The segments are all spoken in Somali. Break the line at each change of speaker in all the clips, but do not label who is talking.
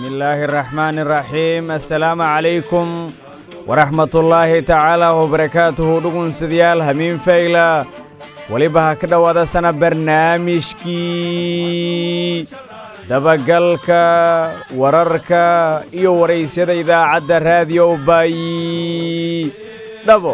illaahi araxmaani araxiim assalaamu calaykum waraxmatullaahi tacaala wabarakaatuhu dhugunsadyaal hamiin fayla weliba ha ka dhowaada sana barnaamijkii dabagalka wararka iyo waraysyada idaacadda raadiyo baayi dhabo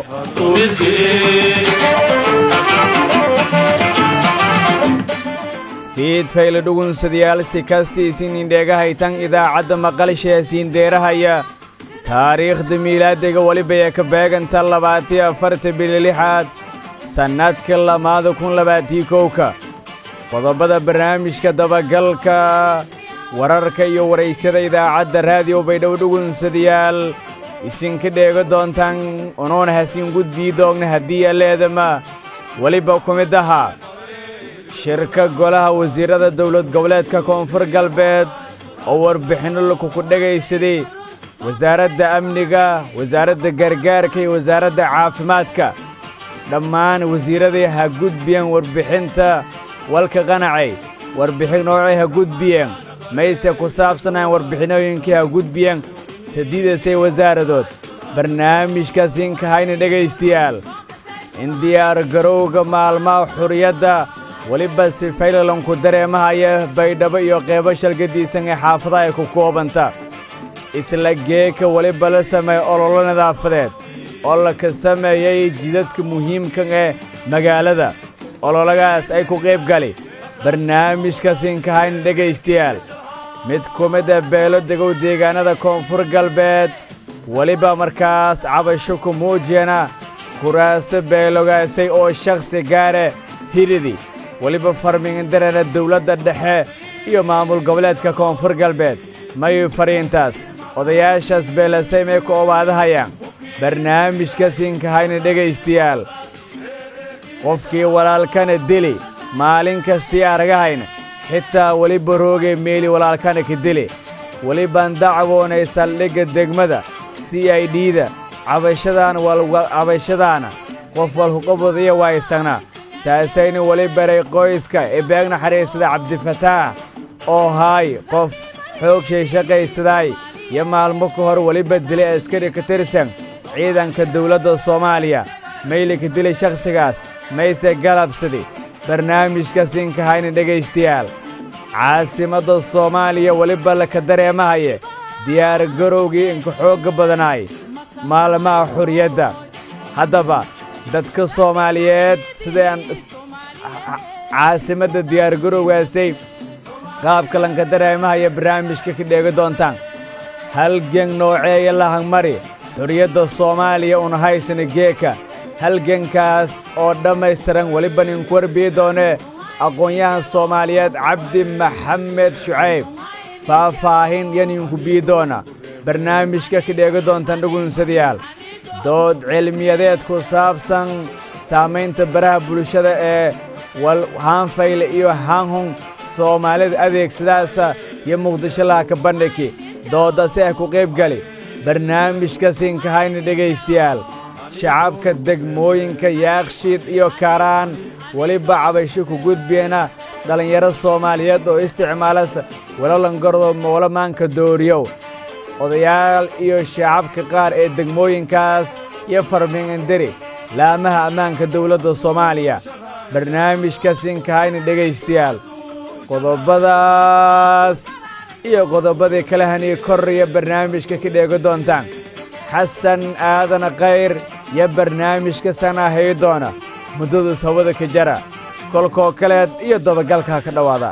fiid fayle dhugunsadayaal si kastiisin indheegahaytan idaacadda maqalshee siindeerahaya taariikhda miilaadiga welibaya ka beeganta labaatiyo afarta bili lixaad sannadka lamaada kun labaatii kowka qodobada barnaamijka dabagalka wararka iyo waraysyada idaacadda raadiyo baydhow dhugunsadayaal isinka dheego doontaan unuuna hasiin gudbii doogna haddii alleedama weliba ku mid ahaa shirka golaha wasiirrada dowlad goboleedka koonfur galbeed oo warbixinno lakuku dhegaysaday wasaaradda amniga wasaaradda gargaarka iyo wasaaradda caafimaadka dhammaan wasiirraday ha gudbiyeen warbixinta walka qanacay warbixin noocay ha gudbiyeen mayse ku saabsanaan warbixinooyinkii ha gudbiyeen sadiidasay wasaaradood barnaamijkaasinka hayna dhegaystayaal in diyaar garowga maalmaha xuriyadda weliba si faylalanku dareemahaya baydhabo iyo qeybo shalgadiisan ee xaafadaha ay ku koobanta isla geeka weliba la sameeya ololo nadaafadeed oo laka sameeyey jidadka muhiimkan ee magaalada ololagaas ay ku qayb gali barnaamijkasinka hayna dhegaystayaal mid ku mida beelo degow deegaanada koonfur galbeed weliba markaas cabasho ku muujiyana kuraasta beelogaasay oo shakhsi gaare hiridi weliba farmindarana dawladda dhexe iyo maamul goboleedka koonfur galbeed mayu fariintaas odayaashaas beelasay may ku obaadahayaan barnaamijka sinka hayna dhegaystayaal qofkii walaalkana dili maalin kastii aragahayna xitaa weliba roogay meeli walaalkana ka dili welibaan dacwoonay saldhigga degmada c i d-da cabashadaan cabashadaana qof walhuqabodaya waaysanaa saasayna weli baray qoyska ee beeg naxariisada cabdifataax oo haay qof xoogshay shaqaysadaay iyo maalmo ka hor weliba dilay askari ka tirsan ciidanka dawladda soomaaliya mayli ka dilay shakhsigaas mayse galabsadi barnaamijka sinka hayna dhegaystayaal caasimadda soomaaliya weliba laka dareemahaye diyaar garowgii inka xoogga badanaay maalmaha xuriyadda haddaba dadka soomaaliyeed sidaan caasimadda diyaargarowgaasay qaabka lanka dareemahaya barnaamijka ka dheegi doontaan halgen nooceeya lahangmari xuriyadda soomaaliya una haysana geeka halgenkaas oo dhammaystiran weliba ninku warbiyi doonee aqoon-yahan soomaaliyeed cabdi maxamed shucayb faahfaahin yaninku bii doona barnaamijka ka dheegi doontaan dhugunsadayaal dood cilmiyadeed ku saabsan saamaynta baraha bulshada ee haanfayle iyo haanhun soomaalida adeegsadaasa iyo muqdisho lahaka bandhigi doodasi ay ku qayb gali barnaamijka sinka hayna dhegaystayaal shacabka degmooyinka yaakshiid iyo karaan weliba cabasho ku gudbiyena dhallinyaro soomaaliyeed oo isticmaalasa walalangardo moolamaanka dooriyow odayaal iyo shacabka qaar ee degmooyinkaas iyo farminganderi laamaha ammaanka dawladda soomaaliya barnaamijka sinka hayna dhegaystayaal qodobadaas iyo qodobadii kale hanii korriya barnaamijka ka dheegi doontaan xasan aadan khayr iyo barnaamijka sanaahay doona muddadaas hawada ka jara kolkoo kaleed iyo dabagalka ka dhowaada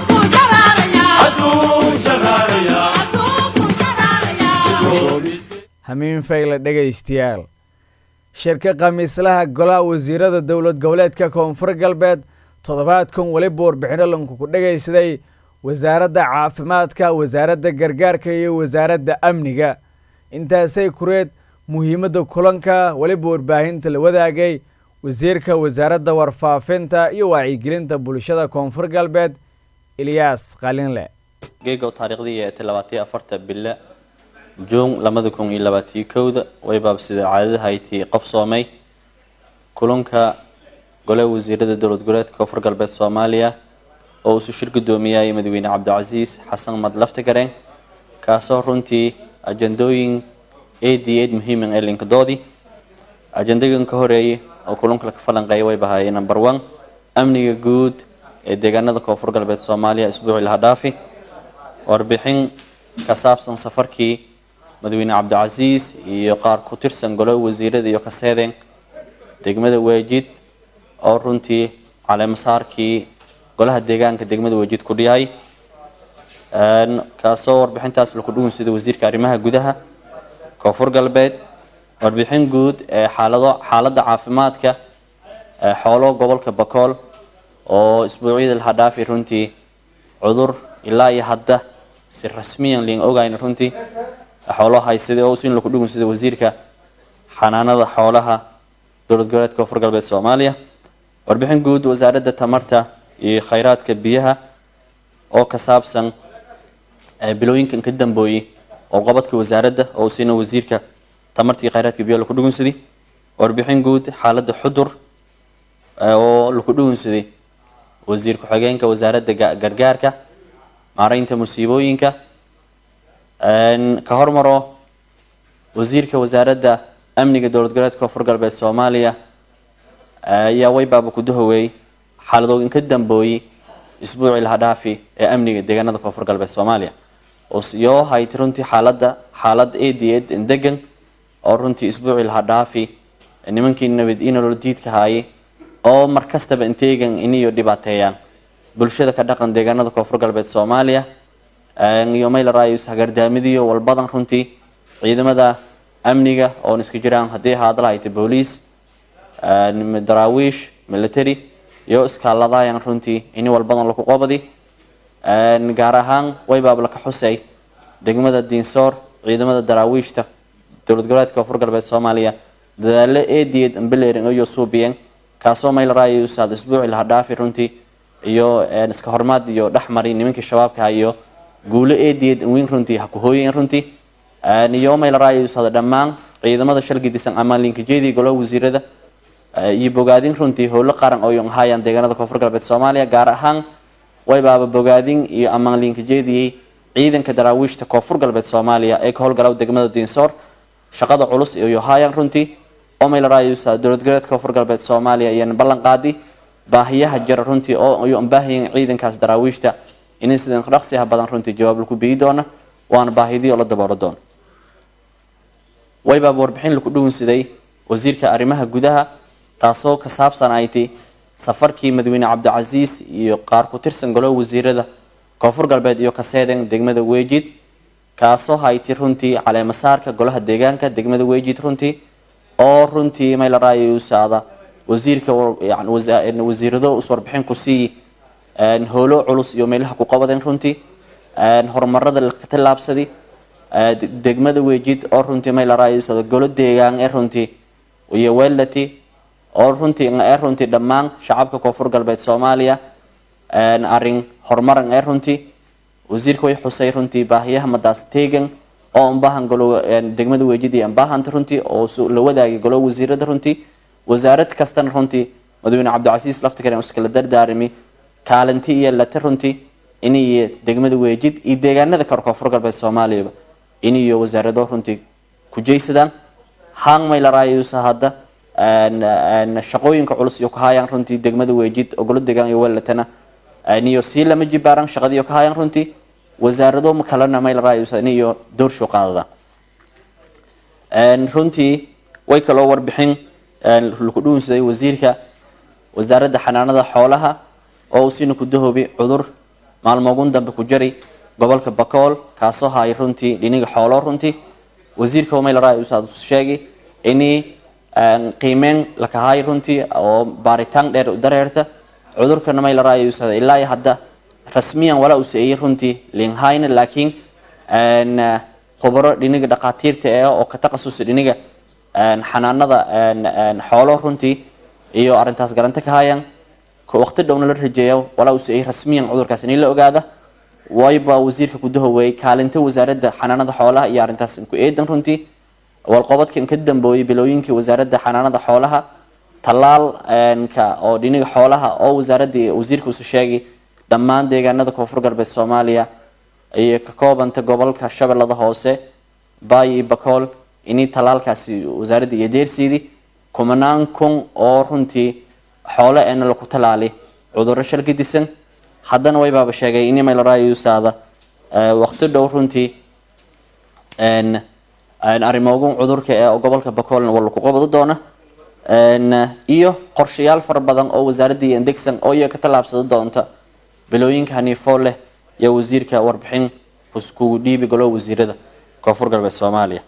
hamiin fayle dhegaystayaal shirka khamiislaha golaha wasiirada dowlad goboleedka koonfur galbeed toddobaadkan weliba warbixinno lankuku dhegaysaday wasaaradda caafimaadka wasaaradda gargaarka iyo wasaaradda amniga intaasay kureed muhiimadda kulanka weliba warbaahinta la wadaagay wasiirka wasaaradda warfaafinta iyo wacyigelinta bulshada koonfur galbeed ilyaas qalinle
geegow taariikhdii ee labaatiyo afarta bille juun labada kun iyo labaatiyo kowda waybaab sida caadadahayti qabsoomay kulanka golaha wasiirada dowlad goboleedka koonfur galbeed soomaaliya oo uu isu shir gudoomiyay madaxweyne cabdicasiis xasan mad laftigareen kaasoo runtii ajandooyin aad aad muhiiman ee linkadoodii ajandagan ka horeeyay oo kulunka laka falanqeeya way bahaayeen number one amniga guud ee deegaanada koonfur galbeed soomaaliya isbuucii laha dhaafi warbixin ka saabsan safarkii madaxweyne cabdicasiis iyo qaar ku tirsan golo wasiirada iyo kaseedeen degmada weejid oo runtii caleemasaarkii golaha deegaanka degmada weejid ku dhiyay kaasoo warbixintaas laku dhugun sida wasiirka arrimaha gudaha koonfur galbeed warbixin guud ee xaalado xaaladda caafimaadka xoolo gobolka bakool oo isbuucyada laha dhaafi runtii cudur ilaa iyo hadda si rasmiyan liin ogayn runtii xoolo haysada oo sin laku dhugun sida wasiirka xanaanada xoolaha dowlad goboleedka koonfur galbeed soomaaliya warbixin guud wasaaradda tamarta iyo khayraadka biyaha oo ka saabsan bilooyinkan ka dambooyey oo qabadka wasaaradda oo siina wasiirka tamarta iyo khayraadka biyaha laku dhugunsaday warbixin guud xaaladda xudur oo laku dhugunsaday wasiir ku-xigeenka wasaaradda gargaarka maareynta musiibooyinka ka hormaro wasiirka wasaaradda amniga dowlad goboleedka koonfur galbeed soomaaliya ayaa waybaaba ku dahoweey xaaladooyin ka dambooyey isbuucii laha dhaafi ee amniga deegaanada koonfur galbeed soomaaliya yoo hayti runtii xaaladda xaalad aad aad degan oo runtii isbuucii laha dhaafi nimankii nabad inolol diidka haayay oo mar kastaba inteegan iniyo dhibaateeyaan bulshada ka dhaqan deegaanada koonfur galbeed soomaaliya iyo maylarayus hagardaamidiyo walbadan runtii ciidamada amniga oon iska jiraan haddii haadala hayta booliis daraawiish military iyo iskaaladayan runtii ini walbadan laku qobadi gaar ahaan waybaab laka xusay degmada diinsoor ciidamada daraawiishta dowlad goboleedka koonfur galbeed soomaaliya dadaalo eediyeed ambelerin iyo suubiyeen kaasoo maylarayusaad isbuuci laha dhaafi runtii iyo iska hormaad iyo dhexmari nimankii shabaabka iyo guulo eediyeed weyn runtii ha ku hooyeen runtii iyo maylarayusaad dhammaan ciidamada shalgidisan amaalinkajeedii golaha wasiirada iyo bogaadin runtii howlo qaran oo haayaan deegaanada koonfur galbeed soomaaliya gaar ahaan waybaaba bogaadin iyo ammaanliinkajeediyey ciidanka daraawiishta koonfur galbeed soomaaliya ee ka howlgala degmada diinsoor shaqada culus iyo haayaan runtii oo maylarayusa dowlad goboleedka koonfur galbeed soomaaliya iyana ballan qaadi baahiyaha jira runtii oo iyo baahiyan ciidankaas daraawiishta inay sidan dhaqsiha badan runtii jawaab laku biyi doona waana baahidii oo la daboolo doona waybaaba warbixin laku dhugunsaday wasiirka arrimaha gudaha taasoo ka saabsan ayti safarkii madaxweyne cabdicasiis iyo qaar ku tirsan golaha wasiirada koonfur galbeed iyo kaseeden degmada weejid kaasoo hayti runtii caleemasaarka golaha deegaanka degmada weejid runtii oo runtii maylarayusaada wasiirka wasiirado is warbixin ku siiyi howlo culus iyo meelaha ku qabadeen runtii horumarada laka tillaabsadi degmada weejid oo runtii maylarayusaada golo deegaan ee runtii iyo welati oo runtii ee runtii dhammaan shacabka koonfur galbeed soomaaliya arin horumaran ee runtii wasiirka way xusay runtii baahiyaha madaas teegan oo ambaahan golo degmada weejid iyo ambaahanta runtii oo la wadaagay golo wasiirada runtii wasaarad kastana runtii madaxweyne cabdicasiis laftikaren iskala dardaarimi kaalinti iyo late runtii iniyo degmada weejid iyo deegaanada kale koonfur galbeed soomaaliyaba iniyo wasaarado runtii ku jeysadaan hang maylarayusa hadda shaqooyinka culus iyo kahayaan runtii degmada weejid ogolo degaan iyo welatana niyo sii lama jibaaran shaqadiiyo kahayaan runtii wasaarado kalena maylarayusa niyo doorsho qaadada runtii way kaloo warbixin laku dhuunsaday wasiirka wasaaradda xanaanada xoolaha oo uu siina ku dahoobi cudur maalmoogun dambe ku jari gobolka bakool kaasoo haay runtii dhiniga xoolo runtii wasiirka maylarayusa sheegay inii qiimeyn lakahaay runtii oo baaritaan dheer u dareerta cudurkana maylarayusa ilaa iyo hadda rasmiyan walaa uu seeyey runtii linhayna laakiin khubaro dhiniga dhaqaatiirta ee oo ka taqasusa dhiniga xanaanada xoolo runtii iyo arintaas garanta ka hayaan waqti dhowna la rajeeya walaa uu seeyey rasmiyan cudurkaas in la ogaada wayba wasiirka gudahoweey kaalinta wasaaradda xanaanada xoolaha iyo arintaas ku eedan runtii walqobadkan ka dambooyey bilooyinkii wasaaradda xanaanada xoolaha talaalka oo dhiniga xoolaha oo wasaaradii wasiirka usu sheegay dhammaan deegaanada koonfur galbeed soomaaliya ayay ka koobanta gobolka shabeellada hoose baay iyo bakool inay talaalkaasi wasaaradda iyo deersiidi kumanaan kun oo runtii xoole eena laku talaali cudurro shalka disan haddana waybaaba sheegay in maylaraayusaada waqti dhow runtii arrimoogun cudurka ee gobolka bakoolna waa laku qabado doona iyo qorshayaal fara badan oo wasaaradda iyo indegsan oo iya ka tallaabsado doonta bilooyinka haniifoo leh iyo wasiirka warbixin kugu dhiibi golo wasiirada koonfur galbeed soomaaliya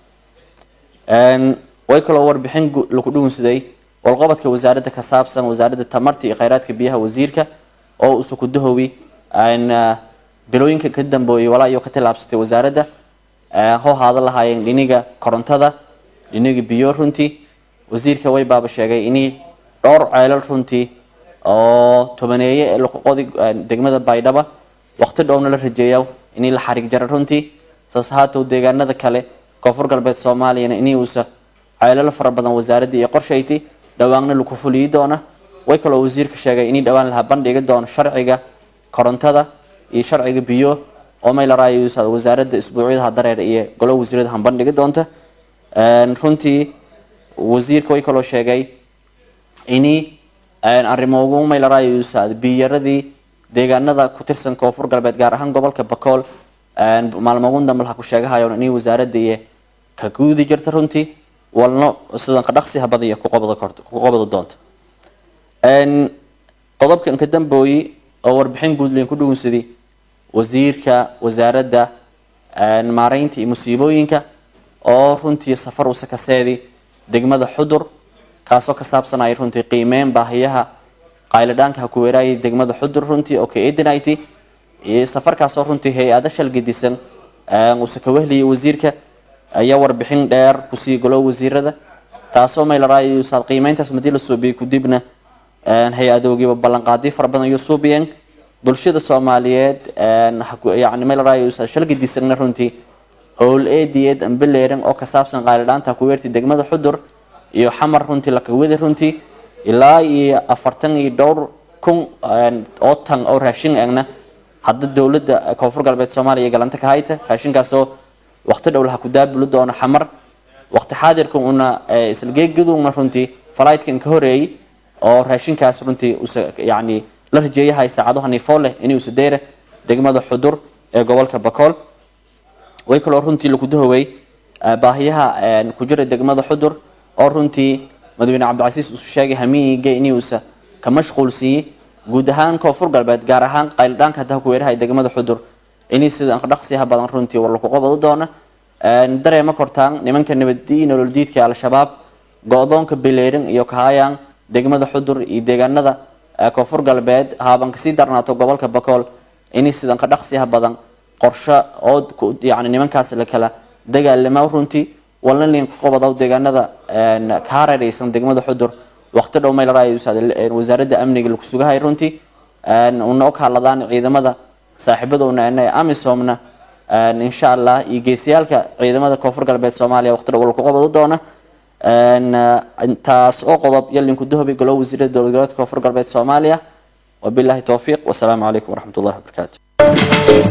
way kaloo warbixin laku dhugunsaday walqabadka wasaaradda ka saabsan wasaaradda tamarta iyo kheyraadka biyaha wasiirka oo isuku dahowi bilooyinka ka dambeeyay walaa iyo ka tallaabsatay wasaaradda hoo haada lahaayeen dhiniga korontada dhiniga biyo runtii wasiirka way baaba sheegay inay dhowr ceelal runtii oo tobaneeye ee laku qodi degmada baydhaba waqti dhowna la rajeeya inay la xarig jara runtii saas haatow deegaanada kale koonfur galbeed soomaaliyana inay uusa ceelal fara badan wasaaradda iyo qorshayti dhawaanna laku fuliyi doona way kaloo wasiirka sheegay inay dhowaan laha bandhigi doono sharciga korontada iyo sharciga biyo oo maylaraayo wasaaradda isbuucyadaha dareer iyo golo wasiirada han bandhigi doonta runtii wasiirka way kaloo sheegay inay arrimoogu maylaraayo biyaradii deegaanada ku tirsan koonfur galbeed gaar ahaan gobolka bakool maalmogun dambe laha ku sheegahayo inay wasaaradda iyo ka guudi jirta runtii walno sidan qadhaqsi habadiya ku qabado doonta qodobkan ka dambooyi oo warbixin guudlen ku dhugunsaday wasiirka wasaaradda maareynta iyo musiibooyinka oo runtii safar usa kaseedi degmada xudur kaasoo ka saabsanaya runtii qiimeyn baahiyaha qaylidhaanka ha ku weeraayay degmada xudur runtii oo ka eedinayty safarkaasoo runtii hay-ada shalgadisan uuse ka wehliyay wasiirka ayaa warbixin dheer kusii golo wasiirada taasoo maylaraayo saad qiimeyntaas madii la suubiyay kudibna hay-adoogiiba ballanqaadiyo fara badan ayuu suubiyeen bulshada soomaaliyeed yani maylaraayo shalgadisanna runtii howl eediyeed ambeleeran oo ka saabsan qaylidhaanta ku weertay degmada xudur iyo xamar runtii lakawada runtii ilaa iyo afartan iyo dhowr kun oo tan oo raashin egna hadda dowladda koonfur galbeed soomaaliya galanta ka hayta raashinkaasoo waqti dhow laha ku daabuli doono xamar waqti xaadirka una islageegaduna runtii falaydkan ka horeeyey oo raashinkaas runtii yani la rajeeyahay saacado haniifoo leh inuu sadeera degmada xudur ee gobolka bakool way kaloo runtii lagu dahowey baahiyaha ku jira degmada xudur oo runtii madaxweyne cabdicasiis uu sheegay hamiyiga inuusa ka mashquulsiiyey guud ahaan koonfur galbeed gaar ahaan qaylidhaanka hadda ku weerahay degmada xudur inay sida dhaqsiyaha badan runtii war lagu qabado doona dareema kortaan nimanka nabadii nolol diidka al-shabaab go-doonka beleerin iyo kahayaan degmada xudur iyo deegaanada koonfur galbeed haaban kasii darnaato gobolka bakool inay sidan ka dhaqsiyaha badan qorsho oo yani nimankaas la kala dagaalama runtii walna liinka qobadaw deegaanada ka hareeraysan degmada xudur waqti dhow maylaraayo wasaaradda amniga laku sugahay runtii una og hadladaan ciidamada saaxiibadowna ee amisomna insha allah iyo geesiyaalka ciidamada koonfur galbeed soomaaliya waqti dhow laku qabado doona taas oo qodob yalinku dahobi golo wasiirada dowlad goboleedka koonfur galbeed soomaaliya wabillahi towfiiq wasalaamu calaykum waraxmat ullahi wabarakaatu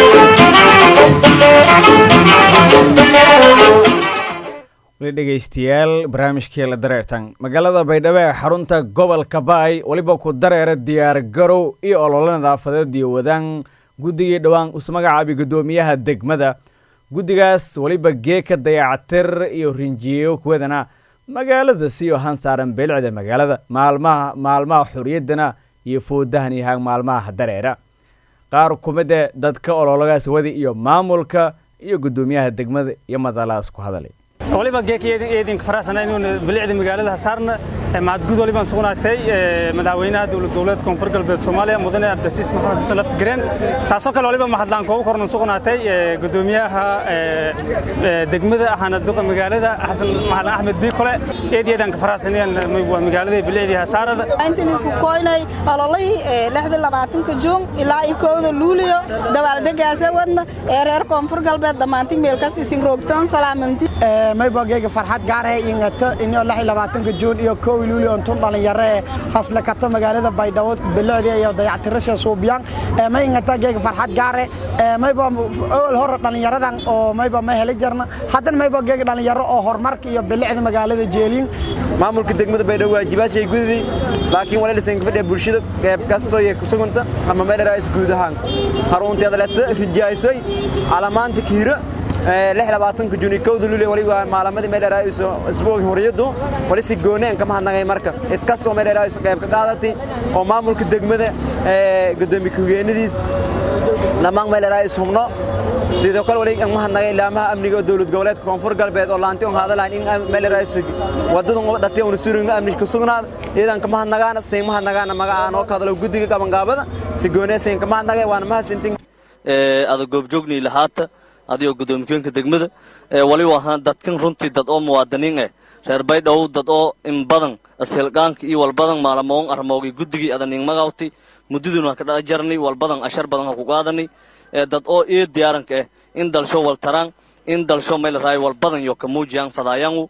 weli dhegaystayaal barnaamijkii la dareertan magaalada baydhabo ee xarunta gobolka baay weliba ku dareera diyaar garow iyo ololo nadaafadeed iyo wadaan guddigii dhowaan us magacaabay guddoomiyaha degmada guddigaas weliba geeka dayacatir iyo rinjiyeyo kuwadana magaalada siyo hansaaran beelicda magaalada maalmaha maalmaha xorriyaddana iyo foodahan iyo haag maalmaha dareera qaar kumida dadka ololagaas wadi iyo maamulka iyo guddoomiyaha degmada iyo madalaas ku hadalay
waliba geekyeedinka faraxsana inuuna bilicda magaalada hasaarna macadgud walibaan sugnaatay madaxweynaha dowlad goboleed koonfur galbeed soomaaliya mudane abdasiis maxamed xasan laftigareen saasoo kale waliba mahadlaan koogu kornan sugnaatay gudoomiyaha degmada ahana duqa magaalada xasan maxalan axmed biikole eedyadaan ka faraxsanayaan waa magaalada bilicdii hasaarada
intan isku koynay ololihii lixdii labaatanka juun ilaa iyo kowda luuliyo dabaaldegaasa wadna ee reer koonfur galbeed dhammaantin meelkas isin roogtaan salaamanti
mayba geega farxad gaar ah ingata inoo lix iyo labaatanka juun iyo kow kow luuli ontun dhalinyaro ee hasle kata magaalada baydhabo bilicdii iyo dayactirasha suubiyaan may ingata geega farxad gaare mayba owel hore dhalinyaradan oo mayba ma heli jarna haddana mayba geega dhalinyaro oo horumarka iyo bilicda magaalada jeeliin
maamulka degmada baydhabo waajibaashay gudidii laakiin wala dhisan gabadha bulshada qeyb kastoo iyo kusuganta ama meedharaais guud ahaan harunteeda leta rijaaysay calamaanta kiira labaatanka juni kowda lule waliba maalamadii meedharaais isbuuga horiyadu wali si gooneen kama hadnagay marka cid kastoo meedharaais qeyb ka qaadatay oo maamulka degmada gudoomiye ku-higeenadiis dhammaan meedharaais hubno sidoo kale wali ma hadnagay laamaha amniga dowlad goboleedka koonfur galbeed oo laanti on hadalayn in meedharaais wadadu dhatay una surugna amni ka sugnaada iyadan kama hadnagaana siin ma hadnagaana magacaan oo ka hadalo guddiga qabangaabada si goonee siin kama hadnagay waana mahadsantin
ada goobjoognii lahaata adigoo gudoomiyooyinka degmada waliba ahaan dadkan runtii dad oo muwaadiniin eh reer baydhabo dad oo in badan asilgaanka iyo walbadan maalamoon armoogay guddigii adaning magawti muddaduna ka dhajarnay walbadan ashar badan ha ku qaadanay dad oo iyo diyaaranka ah in dalsho waltaraan in dalsho meel raay walbadan yo kamuujiyaan fadaayangu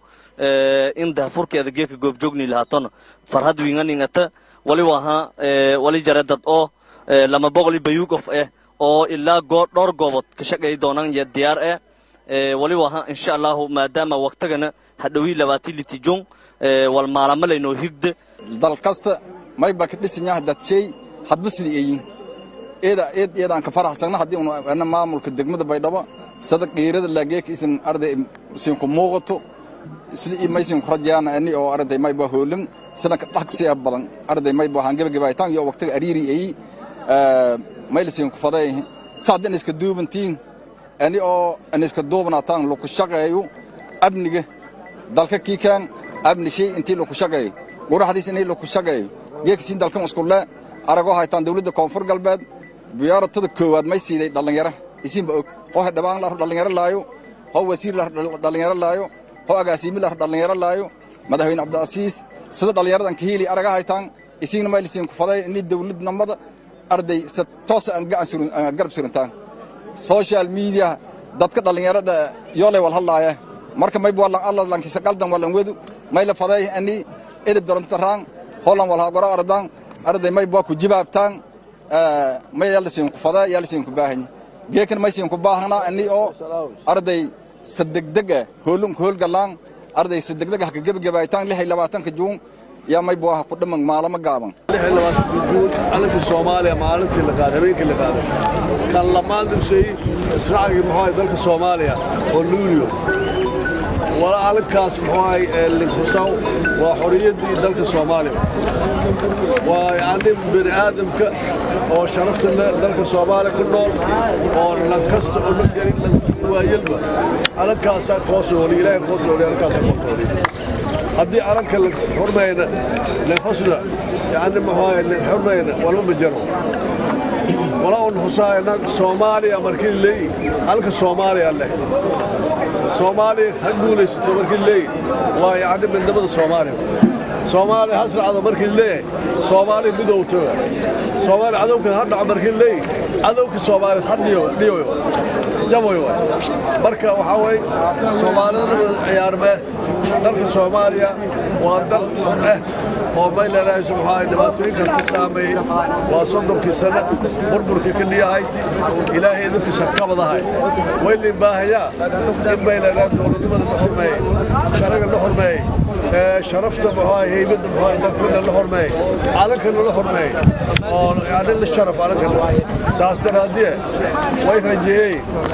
in dahfurkeeda geeka goobjoogni lahaatona farhad winganingata waliba ahaa wali jare dad oo lama boqoli bayuugof ah oo ilaa goo dhowr goobood ka shaqay doonaan iyo diyaar ah waliba ahaa insha allahu maadaama waqtigana hadhowii labaatii litijong wal maalamo laynoo higda
dal kasta mayba ka dhisanyaha dadshay hadba sidii eeyin eeda eed eedaan ka faraxsagna haddii una maamulka degmada baydhabo sada qiirada laageeka isin arday isinku muuqato sida maysin ku rajayaana ani oo arday mayba hoolin sidanka dhaqsiya badan arday mayba waxaan gebagabaytaan iyo waqtiga ariiri eeyi maylisin ku faday saadin iska duubantiin ani oo an iska duubnaataan laku shaqeeyo amniga dalka kiikaan amni shay intii laku shaqeeyo guraxdiis inay laku shaqeeyo geekasiin dalkan iskulle aragoo haytaan dawladda koonfur galbeed biyaaratada koowaad may siiday dhallinyara isiinba og oo hedhabaan lar dhallinyaro laayo hoo wasiir lar dhallinyaro laayo hoo agaasiimi lar dhallinyaro laayo madaxweyne cabdiasiis sida dhallinyaradan ka hiili araga haytaan isiigna maylisiin ku faday inay dawladnimada arday si toosa aan gacan garab surintaan social media dadka dhallinyarada yoolay wal hadlaaya marka mayb walan alla lankisa qaldan walan wedu mayla faday ani edib dorontaraan holan wal hagoro ardan arday mayb waa ku jibaabtaan may yaalisiin ku fadaa yaalisiin ku baahanyi geekan maysiin ku baahana ani oo arday sadegdega hoolun ku hoolgalaan arday sadegdega haka gebagabaytaan lix iyo labaatanka juun yaa mayb waa ku dhaman maalamo gaaban
calanka soomaaliya maalintii la qaaday habeenkii la qaaday kan lamaan dibsay israacigii muxuu ahay dalka soomaaliya oo luuliyo wala calankaas muxuu ahay linkusaw waa xoriyaddii dalka soomaaliya waa yacni bini aadamka oo sharafta leh dalka soomaaliya ku nool oo lan kasta oo la gelin waayelba calankaasaa koosnooli ilaahay koosnooli calankaasaa koosnooli haddii calanka la xurmayna lexusna yacni muxuu la xurmayna walba ma jiro wala un xusaayna soomaaliya markii leeyi halka soomaaliya leh soomaaliya ha guulaysato markii leeyi waa yacni midnimada soomaaliya soomaaliya ha sracdo markii leeyahay soomaaliya midowto soomaaliya cadowka ha dhaco markii leeyi cadowka soomaaliya ha dhiyo dhiyo jaboy waay marka waxaa weeye soomaalida ciyaarmee dalka soomaaliya waa dal xor ah oo maylenahay subxaa dhibaatooyinka ka saameeyey waa soddonkii sanno burburka ka dhiyahayti ilaahay idinkiisa kabadahay waylin baahayaa in maylenahay dowladnimada la xurmeeyey sharaga la xurmeeyey sharafta muxuu heybadda muxuu dalkana la xurmeeyey calankana la xurmeeyey oo yani la sharaf calankana saas daraaddiye way rajeeyey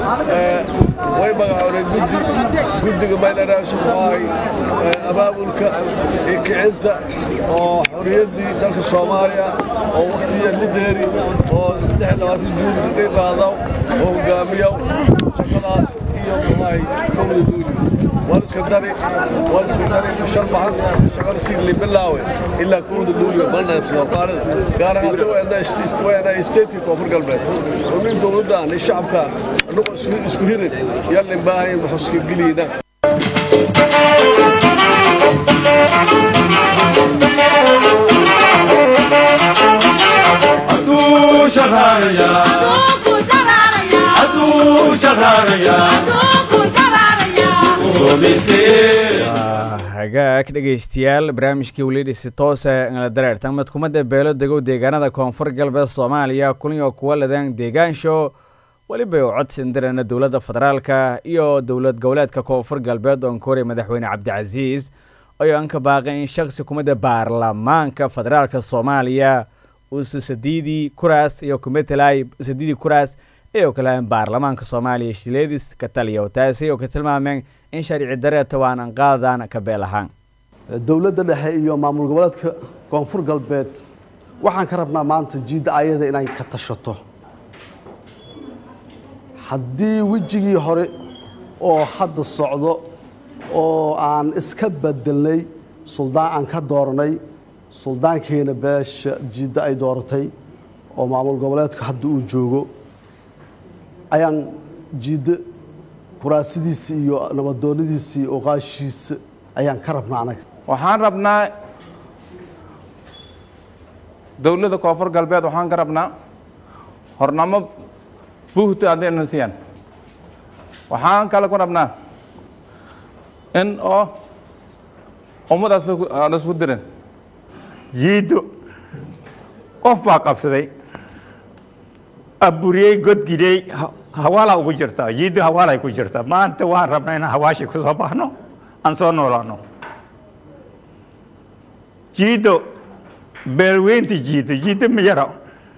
way magacoonay guddi guddiga maylenahay subxaahay abaabulka iyo kicinta oo xorriyaddii dalka soomaaliya oo wakhtiya lideeri oo juun ka qayb qaadaw oo hogaamiyaw shaqadaas iyo muxuahay kowda luuli waliska dari waliska dari bishan baxan shaqada sii libilaawe ilaa kowda luuli malnaybsado maalida gaar ahaanta waana isteetkii koonfur galbeed oo nin dowladdan iyo shacabkan annagoo isku hirin yallin baahayn maxuska geliyna
hagaag dhegaystayaal barnaamijkii weliidhisi toose ngala dareertan madkumadda beelo degow deegaanada koonfur galbeed soomaaliya kuliyo kuwa ladaan deegaansho weliba u codsindirana dowladda federaalka iyo dowlad goboleedka koonfur galbeed oon ka horey madaxweyne cabdicasiis ayoo aan ka baaqay in shaksi kumadda baarlamaanka federaalka soomaaliya uusa sadiidii kuraas iyo kumetelay sadiidii kuraas ayoo kalean baarlamaanka soomaaliya shileedis ka taliya taasi oo ka tilmaameen in sharci dareeta waan an qaadaan ka beel ahaan
dowladda dhexe iyo maamul goboleedka koonfur galbeed waxaan ka rabnaa maanta jiidda ayada inay ka tashato haddii wejigii hore oo hadda socdo oo aan iska bedelnay suldaan aan ka dooranay suldaankeena beesha jiidda ay dooratay oo maamul goboleedka hadda uu joogo ayaan jiidda kuraasidiisa iyo nabadoonnadiisa iyo oqaashiisa ayaan ka rabnaa anaga
waxaan rabnaa dowladda koonfur galbeed waxaan ka rabnaa hornamo buuhta haddayna siiyaan waxaan kale ku rabnaa in oo ummadaas aan isku dirin
jiiddo qof baa qabsaday aburiyey godgidey hawaalaa ugu jirtaa jiiddo hawaalay ku jirtaa maanta waan rabnaa inaan hawaashii ku soo baxno aan soo noolaano jiiddo beelweynti jiiddo jiiddo ma yaro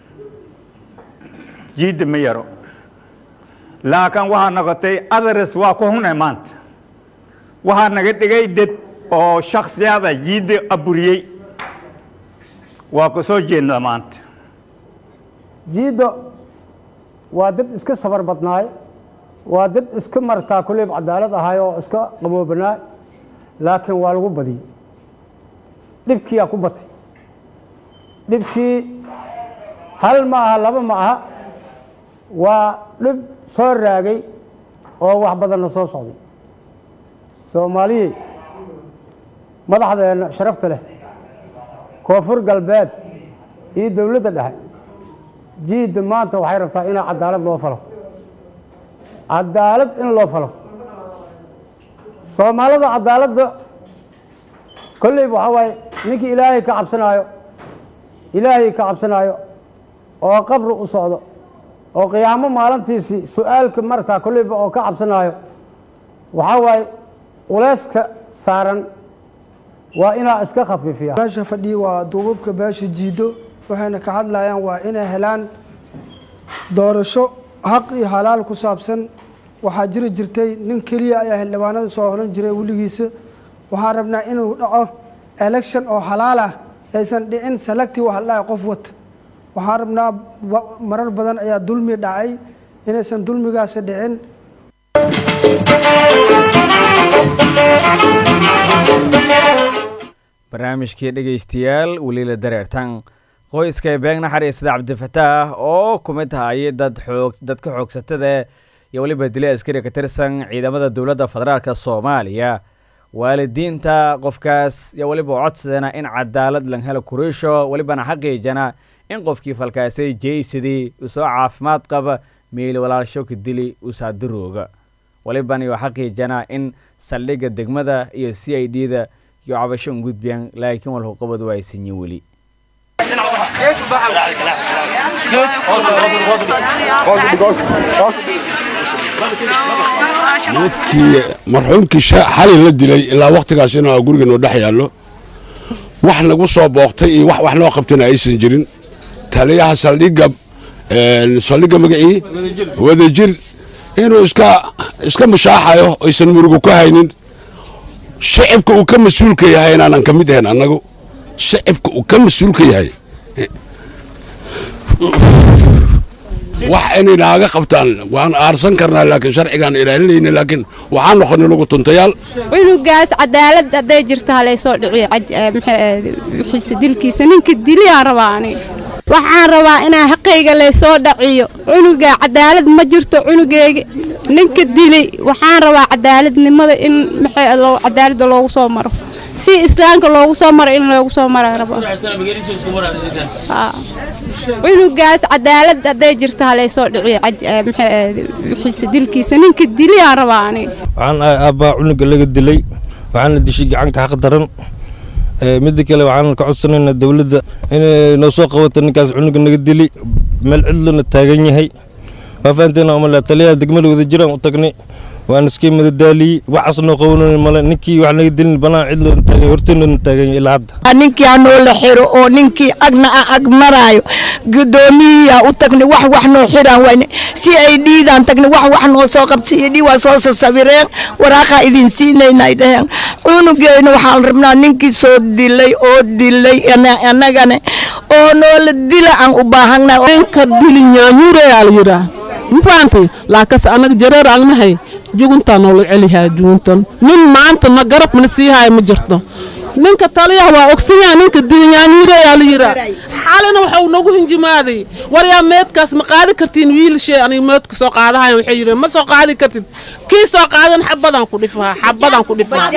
jiiddo ma yaro laakiin waxaa noqotay adares waa ku hunay maanta waxaa naga dhigay dad oo shaksiyada jiiddo aburiyey waa ku soo jeednaa maanta
jiiddo waa dad iska safar badnaay waa dad iska martaa kulleyb cadaalad ahay oo iska qaboobanaay laakiin waa lagu badiyey dhibkiyaa ku batay dhibkii hal ma aha laba ma aha waa dhib soo raagay oo wax badanna soo socday soomaaliyey madaxdeenna sharafta leh koonfur galbeed iyo dowladda dhexe jiidda maanta waxay rabtaa inaa cadaalad loo falo cadaalad in loo falo soomaalida cadaaladda kolleyba waxaa waaye ninkii ilaahay ka cabsanaayo ilaahay ka cabsanaayo oo qabri u socdo oo qiyaamo maalintiisii su-aalka martaa kolleyba oo ka cabsanaayo waxaa waaye culeyska saaran waa inaa iska khafiifiya
meesha fadhiya waa duubabka beesha jiiddo waxayna ka hadlayaan waa inay helaan doorasho xaq iyo halaal ku saabsan waxaa jiri jirtay nin keliya ayaa xildhibaanada soo horan jiray weligiisa waxaan rabnaa inuu dhaco election oo halaal ah aysan dhicin selective wax la qof wata waxaan rabnaa marar badan ayaa dulmi dhacay inaysan dulmigaasi dhicin
barnaamijkii dhegaystayaal weliila dareertan qoyska beeg naxariisada cabdifataax oo ku mid hayay dad xoog dadka xoogsatada iyo weliba dili askari ka tirsan ciidamada dowladda federaalk soomaaliya waalidiinta qofkaas iyo weliba codsadana in cadaalad lan helo kuriisho welibana xaqiijana in qofkii falkaasay jeysadii uu soo caafimaad qaba miili walaalsho ka dili usaadirooga welibana iyo xaqiijana in saldhigga degmada iyo c i d da iyo cabasho un gudbiyaan laakiin walhuqabad waa aysanyin weli
midkii marxuumkii xalay la dilay ilaa wakhtigaas inuu gurigeenu dhex yaallo wax nagu soo booqtay iyo wax wax noo qabtayna aysan jirin taliyaha saldhigga saldhigga magacii wadajir inuu iska iska mushaaxayo aysan murugu ka haynin shacibka uu ka mas-uulka yahay inaanan ka mid ahayn annagu shacibka uu ka mas-uulka yahay wax inay naaga qabtaan waan aarsan karnaa laakiin sharcigaan ilaalinayna laakiin waxaan noqonay lagu tuntayaal
cunugaas cadaalad hadday jirto halaysoo dhiciyo dilkiisa ninka diliyaan rabaa aniga waxaan rabaa inaa xaqayga laysoo dhaciyo cunuga cadaalad ma jirto cunugeyga ninka dilay waxaan rabaa cadaaladnimada in cadaaladda loogu soo maro si islaamka loogu soo maro in loogu soo maraan rabaa cunugaas cadaalad hadday jirto halaysoo dhiciyo dilkiisa ninka diliyaan rabaa aniga
waxaan ahay aabbaa cunuga laga dilay waxaan la dishay gacanka xaq daran midda kale waxaan ka codsanaynaa dowladda inay noo soo qabato ninkaas cunuga naga dili meel cidlona taagan yahay waa fahanteena umale taliyaha degmada wada jiraan u tagnay waan iska madadaaliyey waxaas noo qabanayna male ninkii wax naga dilin banaan cidloona taagan horteennana taagan yahay ilaa hadda
ninkii hanoo la xiro oo ninkii agna a ag maraayo gudoomiyiyaa u tagnay wax wax noo xiraan wayne si ay dhiidaan tagnay wax wax noo soo qabsiiyo dhii waa soo sasawireen waraaqaa idin siinaynay dhaheen cunugeyna waxaan rabnaa ninkii soo dilay oo dilay annagane oo noola dila aan u baahannahay
ninka dili nyaanyuureyaa la yidhaa mafahanti laakas annaga jareer agnahay juguntaa noola celihaa juguntan nin maanta na garab na sii haya ma jirto ninka taliyaha waa ogsanyaa ninka dilnyaanyuureyaa la yidhaa xalina waxa uu nagu hinjimaaday waryaa meedkaas ma qaadi kartiin wiilashee aniga meedka soo qaadahayan waxay yidheen ma soo qaadi kartid kii soo qaadan xabadaan ku dhifahaa xabadaan ku dhifahaa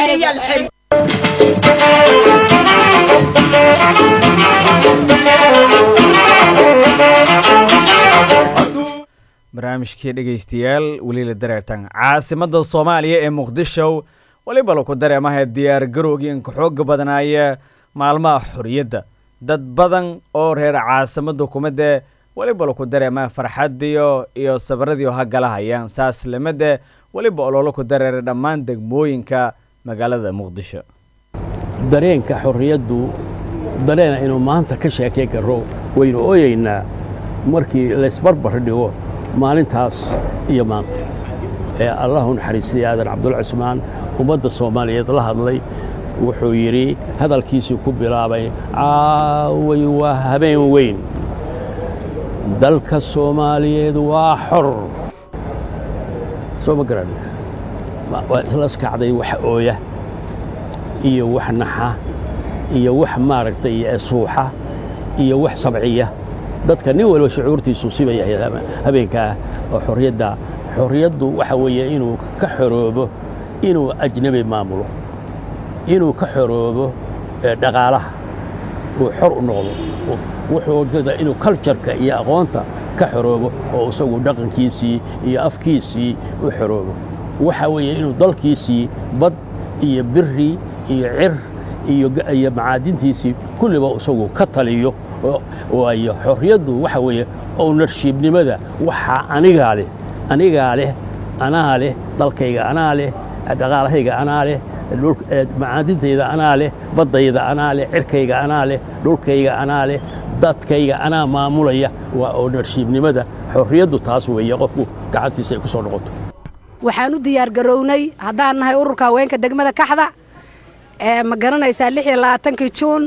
barnaamijkii dhegaystayaal weliila dareertan caasimadda soomaaliya ee muqdisho weliba laku dareemaha diyaar garowgii inka xooga badnaaya maalmaha xorriyadda dad badan oo reer caasimadda kumadde weliba laku dareemaha farxadiyo iyo sabaradiio hagalahayaan saas lamade weliba ololo ku dareeray dhammaan degmooyinka magaalada muqdisho
dareenka xorriyaddu dareena inuu maanta ka sheekay karo waynu ooyaynaa markii laysbarbar dhigo maalintaas iyo maanta ee allahu naxariistay aadan cabdulla cismaan ummadda soomaaliyeed la hadlay wuxuu yidhi hadalkiisii ku bilaabay caaway waa habeen weyn dalka soomaaliyeed waa xor soo ma garan waa islas kacday wax ooya iyo wax naxa iyo wax maaragtay suuxa iyo wax sabciya dadka nin walba shucuurtiisu siba yahay habeenkaa oo xorriyadda xorriyaddu waxa weeye inuu ka xoroobo inuu ajnabi maamulo inuu ka xoroobo dhaqaalaha uu xor u noqdo wuxuu inuu kaljarka iyo aqoonta ka xoroobo oo isagu dhaqankiisii iyo afkiisii u xoroobo waxa weeye inuu dalkiisii bad iyo biri iyo cir iyo macaadintiisii kulliba isagu ka taliyo waayo xorriyaddu waxa weeye ownershiibnimada waxaa anigaa leh anigaa leh anaa leh dalkayga anaa leh dhaqaalahayga anaa leh macaadintayda anaa leh baddayda anaa leh cirkayga anaa leh dhulkayga anaa leh dadkayga anaa maamulaya waa ownershiibnimada xorriyaddu taas weeye qofku gacantiisa ay ku soo noqoto
waxaan u diyaargarownay haddaan nahay ururka haweenka degmada kaxda ma garanaysaa lix iyo labaatankii juun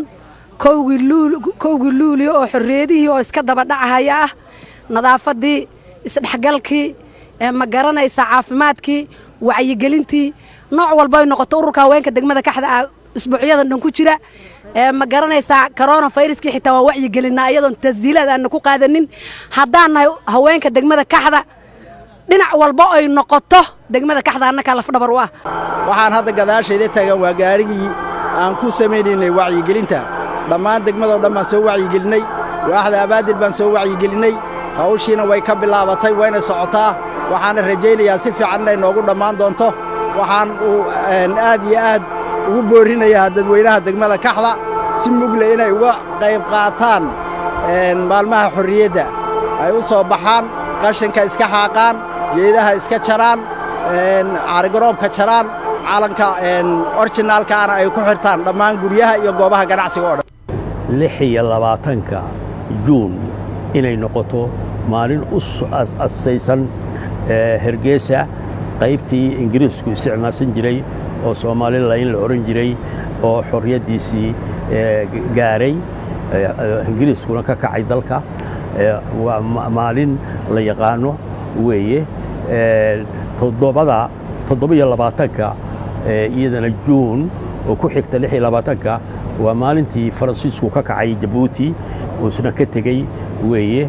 kowgii luulio oo xorriyadihii oo iska daba dhacahaya ah nadaafaddii isdhexgalkii ma garanaysaa caafimaadkii wacyigelintii nooc walbay noqoto ururka haweenka degmada kaxda ah isbuucyadan dhan ku jira ma garanaysaa corona fayraskii xitaa waan wacyigelinaa iyadoon tashiilaad aanna ku qaadanin haddaan nahay haweenka degmada kaxda dhinac walba ay noqoto degmada kaxda annakaa lafdhabar u ah
waxaan hadda gadaashayda taagan waa gaarigii aan ku samaynaynay wacyigelinta dhammaan degmadoo dhan baan soo wacyigelinay waaxda abaadil baan soo wacyigelinay hawshiina way ka bilaabatay wayna socotaa waxaana rajaynayaa si fiican inay noogu dhammaan doonto waxaan uu aad iyo aad ugu boorrinayaa dadweynaha degmada kaxda si mugle inay uga qayb qaataan maalmaha xorriyadda ay u soo baxaan qashinka iska xaaqaan geedaha iska jaraan caarigaroobka jaraan calanka orjinaalkaana ay ku xirtaan dhammaan guryaha iyo goobaha ganacsiga oo dhan
lix iyo labaatanka juun inay noqoto maalin u astaysan hergeesa qaybtii ingiriisku isticmaalsan jiray oo soomalilayn la odhan jiray oo xorriyaddiisii gaaray ingiriiskuna ka kacay dalka waa maalin la yaqaano weeye toddobada toddobiyo labaatanka iyadana juun oo ku xigta lix iyo labaatanka waa maalintii faransiisku ka kacay jabuuti uusna ka tegey weeye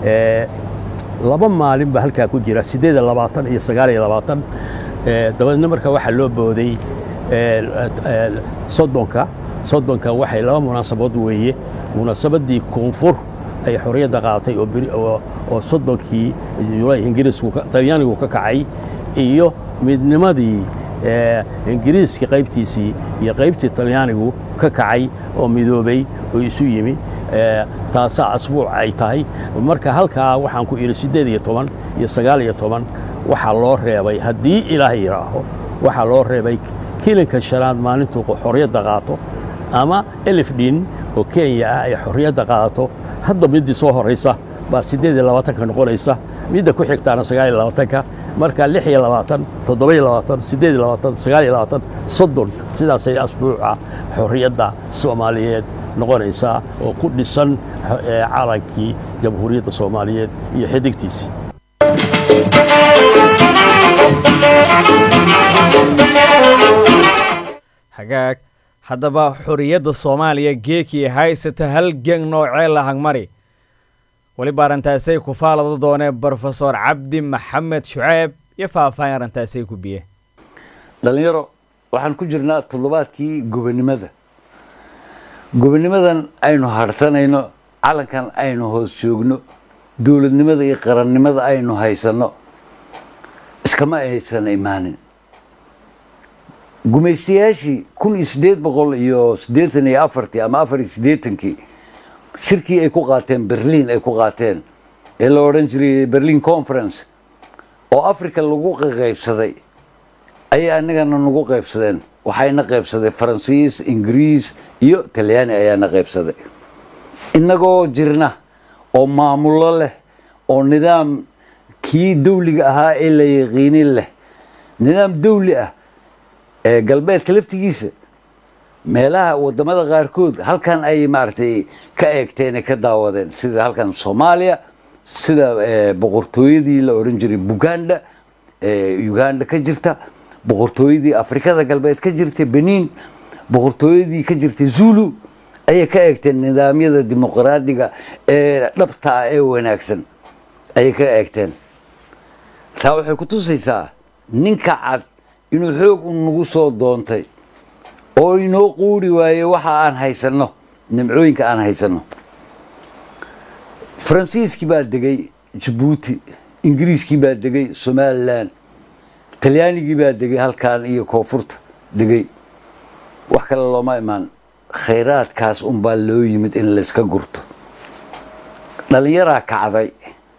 laba maalin baa halkaa ku jira siddeed iyo labaatan iyo sagaal iyo labaatan dabadeedna marka waxaa loo booday soddonka soddonka waxay laba munaasabood weeye munaasabaddii koonfur ay xorriyadda qaadatay oo soddonkii julaay ingiriisku talyaanigu ka kacay iyo midnimadii ee ingiriiska qaybtiisii iyo qaybtii talyaanigu ka kacay oo midoobay oo isu yimi ee taasaa asbuuc ay tahay marka halkaa waxaan ku idhi siddeed iyo toban iyo sagaal iyo toban waxaa loo reebay haddii ilaah yidhaaho waxaa loo reebay kilinka shanaad maalintuu xorriyadda qaato ama elifdhin oo kenya ah ay xorriyadda qaadato hadda middii soo horraysa baa siddeed iyo labaatanka noqonaysa midda ku xigtaana sagaal iyo labaatanka marka lix iyo labaatan toddoba iyo labaatan siddeed iyo labaatan sagaal iyo labaatan soddon sidaasay asbuuca xorriyadda soomaaliyeed noqonaysaa oo ku dhisan eh, calankii jamhuuriyadda soomaaliyeed iyo xidigtiisii
hagaag haddaba xorriyadda soomaaliya geekii haysata hal geng noocee la hangmari weliba arrintaasay ku faalado doonee brofesor cabdi maxamed shuceeb iyo faahfaahin arrintaasay ku biye
dhallinyaro waxaan ku jirnaa toddobaadkii gobonnimada gobonnimadan aynu hadhsanayno calankan aynu hoos joogno dowladnimada iyo qarannimada aynu haysanno iskama aysan imaanin gumaystayaashii kun iyo siddeed boqol iyo siddeetan iyo afartii ama afar iyo siddeetankii shirkii ay ku qaateen berliin ay ku qaateen ee la odhan jiray berlin conference oo africa lagu qaybsaday ayay annagana nagu qaybsadeen waxayna qaybsaday faransiis ingiriis iyo talyaani ayaana qaybsaday innagoo jirna oo maamulo leh oo nidaam kii dawliga ahaa ee la yaqiinin leh nidaam dawli ah ee galbeedka laftigiisa meelaha wadamada qaarkood halkan ay maaragtay ka eegteen ee ka daawadeen sida halkan soomaaliya sida boqortooyadii la odhan jiray buganda ee uganda ka jirta boqortooyadii afrikada galbeed ka jirtay benin boqortooyadii ka jirtay zulu ayay ka eegteen nidaamyada dimuqraadiga ee dhabta ah ee wanaagsan ayay ka eegteen taa waxay ku tusaysaa ninka cad inuu xoog u nagu soo doontay oo inoo quuri waaye waxa aan haysanno nimcooyinka aan haysanno faransiiskii baa degay jabuuti ingiriiskii baa degay somalilan talyaanigii baa degay halkan iyo koonfurta degay wax kale looma imaan khayraadkaas unbaa loo yimid in layska gurto dhallinyaraa kacday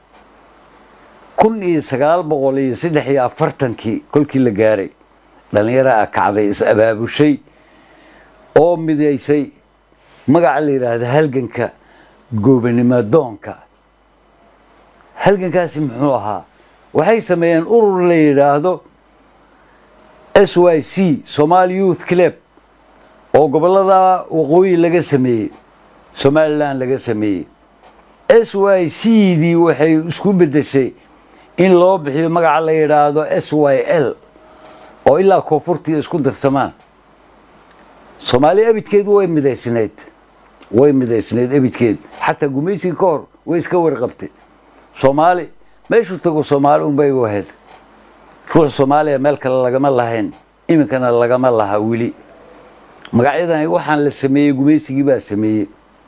kun iyo sagaal boqol iyo saddex iyo afartankii kolkii la gaaray dhallinyaraa kacday is abaabushay oo midaysay magaca la yidhaahda halganka goobanimadoonka halgankaasi muxuu ahaa waxay sameeyeen urur la yidhaahdo s y c somali youth club oo gobollada waqooyi laga sameeyey somalilan laga sameeyey s y c dii waxay isku beddeshay in loo bixiyo magaca la yidhaahdo s y l oo ilaa koonfurtii isku darsamaan soomaali ebidkeedu way midaysnayd way midaysnayd ebidkeed xataa gumaysigii ka hor way iska warqabtay soomaali meeshuu tago soomaali unbay u ahayd ruux soomaaliya meel kale lagama lahayn iminkana lagama laha weli magacyadan waxaan la sameeyey gumaysigii baa sameeyey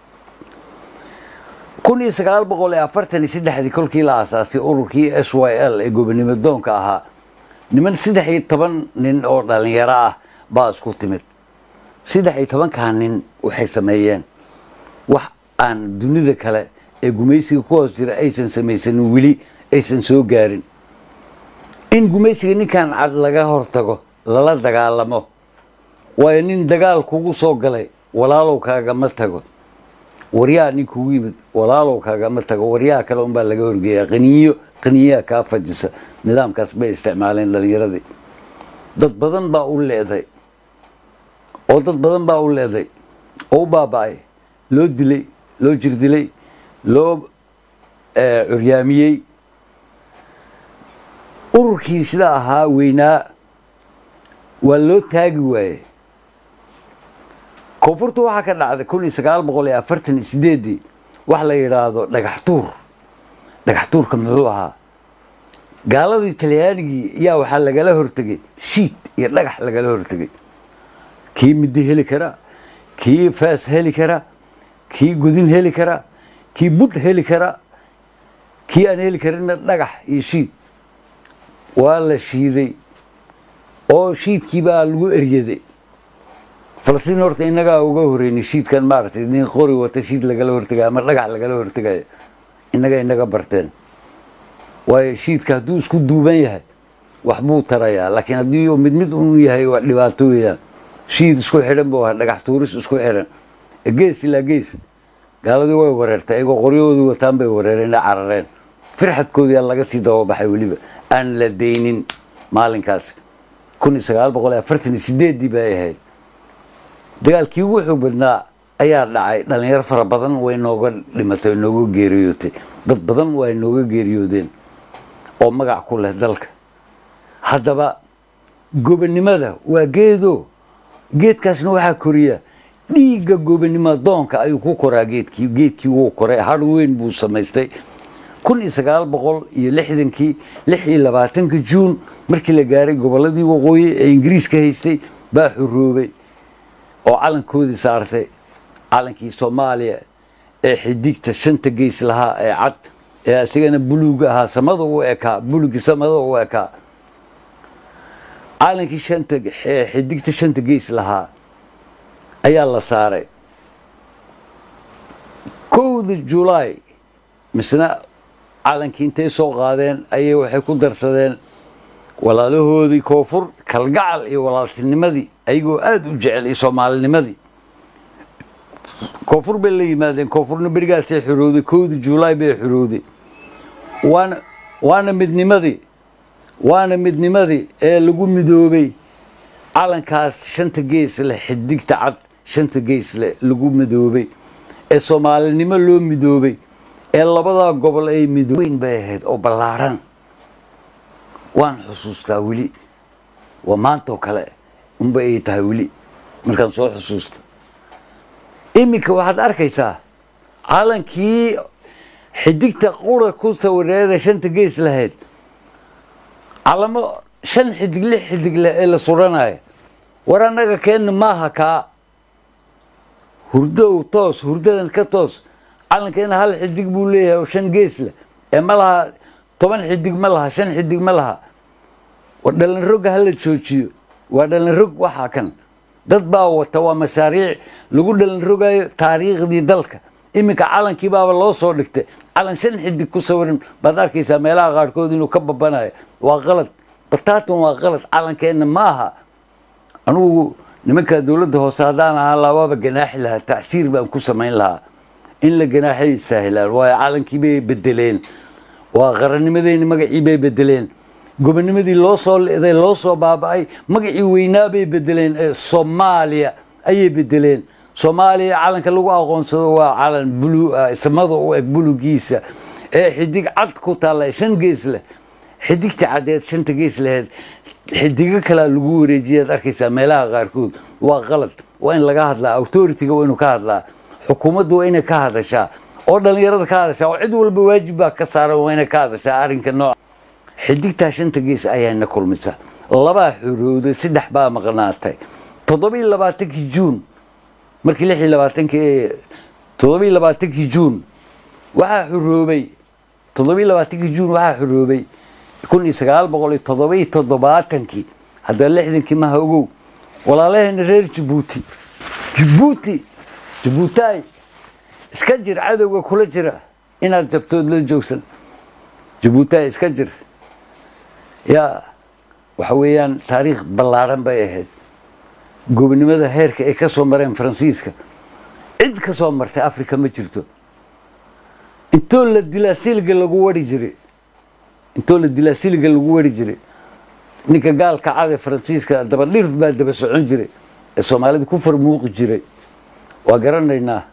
kun iyo sagaal boqol iyo afartan iyo saddexdii kolkii la aasaasay ururkii s y l ee gobonimo doonka ahaa niman saddex iyo toban nin oo dhallinyaro ah baa isku timid saddex iyo tobankaa nin waxay sameeyeen wax aan dunida kale ee gumaysiga ku hoos jira aysan samaysanin weli aysan soo gaarin in gumaysiga ninkan cad laga hortago lala dagaalamo waayo nin dagaal kugu soo galay walaalow kaagama tago waryaa nin kugu yimid walaalow kaagama tago waryaha kale unbaa laga horgeeyaa qaniyo qaniyaha kaa fajisa nidaamkaas bay isticmaaleen dhallinyaradii dad badan baa u leeday oo dad badan baa u leeday oo u baaba'ay loo dilay loo jirdilay loo curyaamiyey ururkii sidaa ahaa weynaa waa loo taagi waaye koonfurta waxaa ka dhacday kun iyo sagaal boqol iyo afartan iyo sideeddii wax la yidhaahdo dhagax tuur dhagax tuurka muxuu ahaa gaaladii talyaanigii yaa waxaa lagala hortegay shiid iyo dhagax lagala hortegay kii middi heli kara kii faas heli kara kii gudin heli kara kii budh heli kara kii aan heli karinna dhagax iyo shiid waa la shiiday oo shiidkii baa lagu eryaday falastiin horta innagaa uga horeynay shiidkan maaragtay nin qori wata shiid lagala hortegayo ama dhagax lagala hortegayo innaga inaga barteen waayo shiidka hadduu isku duuban yahay waxbuu tarayaa laakiin haddii uu mid mid uu yahay waa dhibaato weeyaan shiid isku xidhan buu ahaa dhagax tuuris isku xidhan gees ilaa gees gaaladii way wareertay iyagoo qoryahoodii wataan bay wareereen ee carareen firxadkoodiyaa laga sii dababaxay weliba aan la deynin maalinkaas kun iyo sagaal boqol iyo afartan iyo sideeddii bay ahayd dagaalkii ugu xoog badnaa ayaa dhacay dhalinyaro fara badan way nooga dhimatay nooga geeriyootay dad badan way nooga geeriyoodeen oo magac ku leh dalka haddaba gobonnimada waa geedo geedkaasna waxaa koriya dhiigga gobonnimo doonka ayuu ku koraa geedkii geedkii wuu koray har weyn buu samaystay kun iyo sagaal boqol iyo lixdankii lix iyo labaatanka juun markii la gaaray gobolladii waqooyi ee ingiriiska haystay baa xuroobay oo calankoodii saartay calankii soomaaliya ee xidigta shanta geys lahaa ee cad ee isagana buluug ahaa samada u ekaa bulugii samada u ekaa calankii shanta ee xidigta shanta geys lahaa ayaa la saaray kowda julaay misna calankii intay soo qaadeen ayay waxay ku darsadeen walaalahoodii koonfur kalgacal iyo walaaltinimadii ayagoo aada u jecel iyo soomaalinimadii koonfur bay la yimaadeen koonfurna berigaasay xorowday kowda julaay bay xorowday waana waana midnimadii waana midnimadii ee lagu midoobay calankaas shanta gees leh xidigta cad shanta gees leh lagu midoobay ee soomaalinimo loo midoobay ee labadaa gobol ay midooweyn bay ahayd oo ballaadhan waan xusuustaa weli waa maantoo kale unba ay tahay weli markaan soo xusuusta iminka waxaad arkaysaa calankii xidigta qura ku sawireeda shanta gees lahayd calamo shan xidig lix xidig leh ee la suranayo war annaga keenna maaha kaa hurdow toos hurdadan ka toos calankeena hal xidig buu leeyahay oo shan gees leh ee ma laha toban xidig ma laha shan xidig ma laha war dhalinroga hala joojiyo waa dhalinrog waxaa kan dad baa wata waa mashaariic lagu dhalinrogayo taariikhdii dalka iminka calankii baaba loo soo dhigtay calan shan xidig ku sawiran baad arkaysaa meelaha qaarkood inuu ka babanayo waa qalad bataatan waa qalad calankeenna ma aha anugu nimanka dowladda hoose haddaan ahaa labaaba ganaaxi lahaa tacsiir baan ku samayn lahaa in la ganaaxay istaahilaan waayo calankii bay bedeleen waa qarannimadeenni magacii bay bedeleen gobonimadii loo soo leeday loo soo baaba'ay magacii weynaa bay bedeleen ee soomaaliya ayay bedeleen soomaaliya calanka lagu aqoonsado waa calan bulu samada u eg bulugiisa ee xidig cad ku taalla shan gees leh xidigta caddeed shanta gees laheed xidigo kalaa lagu wareejiyaad arkaysaa meelaha qaarkood waa qalad waa in laga hadlaa authority-ga waa inuu ka hadlaa xukuumaddu waa inay ka hadashaa oo dhallinyarada ka hadashaa oo cid walba waajib baa ka saaran waa inay ka hadashaa arrinka nooca xidigtaa shanta gees ayaana kulmisa labaa xorowday saddex baa maqnaatay toddobiyo labaatankii juun markii lix iyo labaatankii toddobiyo labaatankii juun waxaa xoroobay toddobiyo labaatankii juun waxaa xoroobay kun iyo sagaal boqol iyo toddobiyo toddobaatankii haddana lixdankii maha ogow walaalaheena reer jabuuti jabuuti jabuutaay iska jir cadowga kula jira inaad jabtood la joogsan jabuutaay iska jir yaa waxa weeyaan taariikh ballaadhan bay ahayd gobonimada heerka ay ka soo mareen faransiiska cid ka soo martay africa ma jirto intoo la dilaa siliga lagu wari jiray intoo la dilaa siliga lagu wari jiray ninka gaalka cad ee faransiiska dabadhirf baa daba socon jiray ee soomaalida ku farmuuqi jiray waa garanaynaa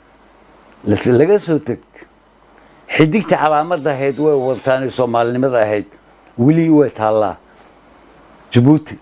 laga soo teg xidigta calaamadda ahayd way wadataan soomaalinimada ahayd weli way taallaa jabuuti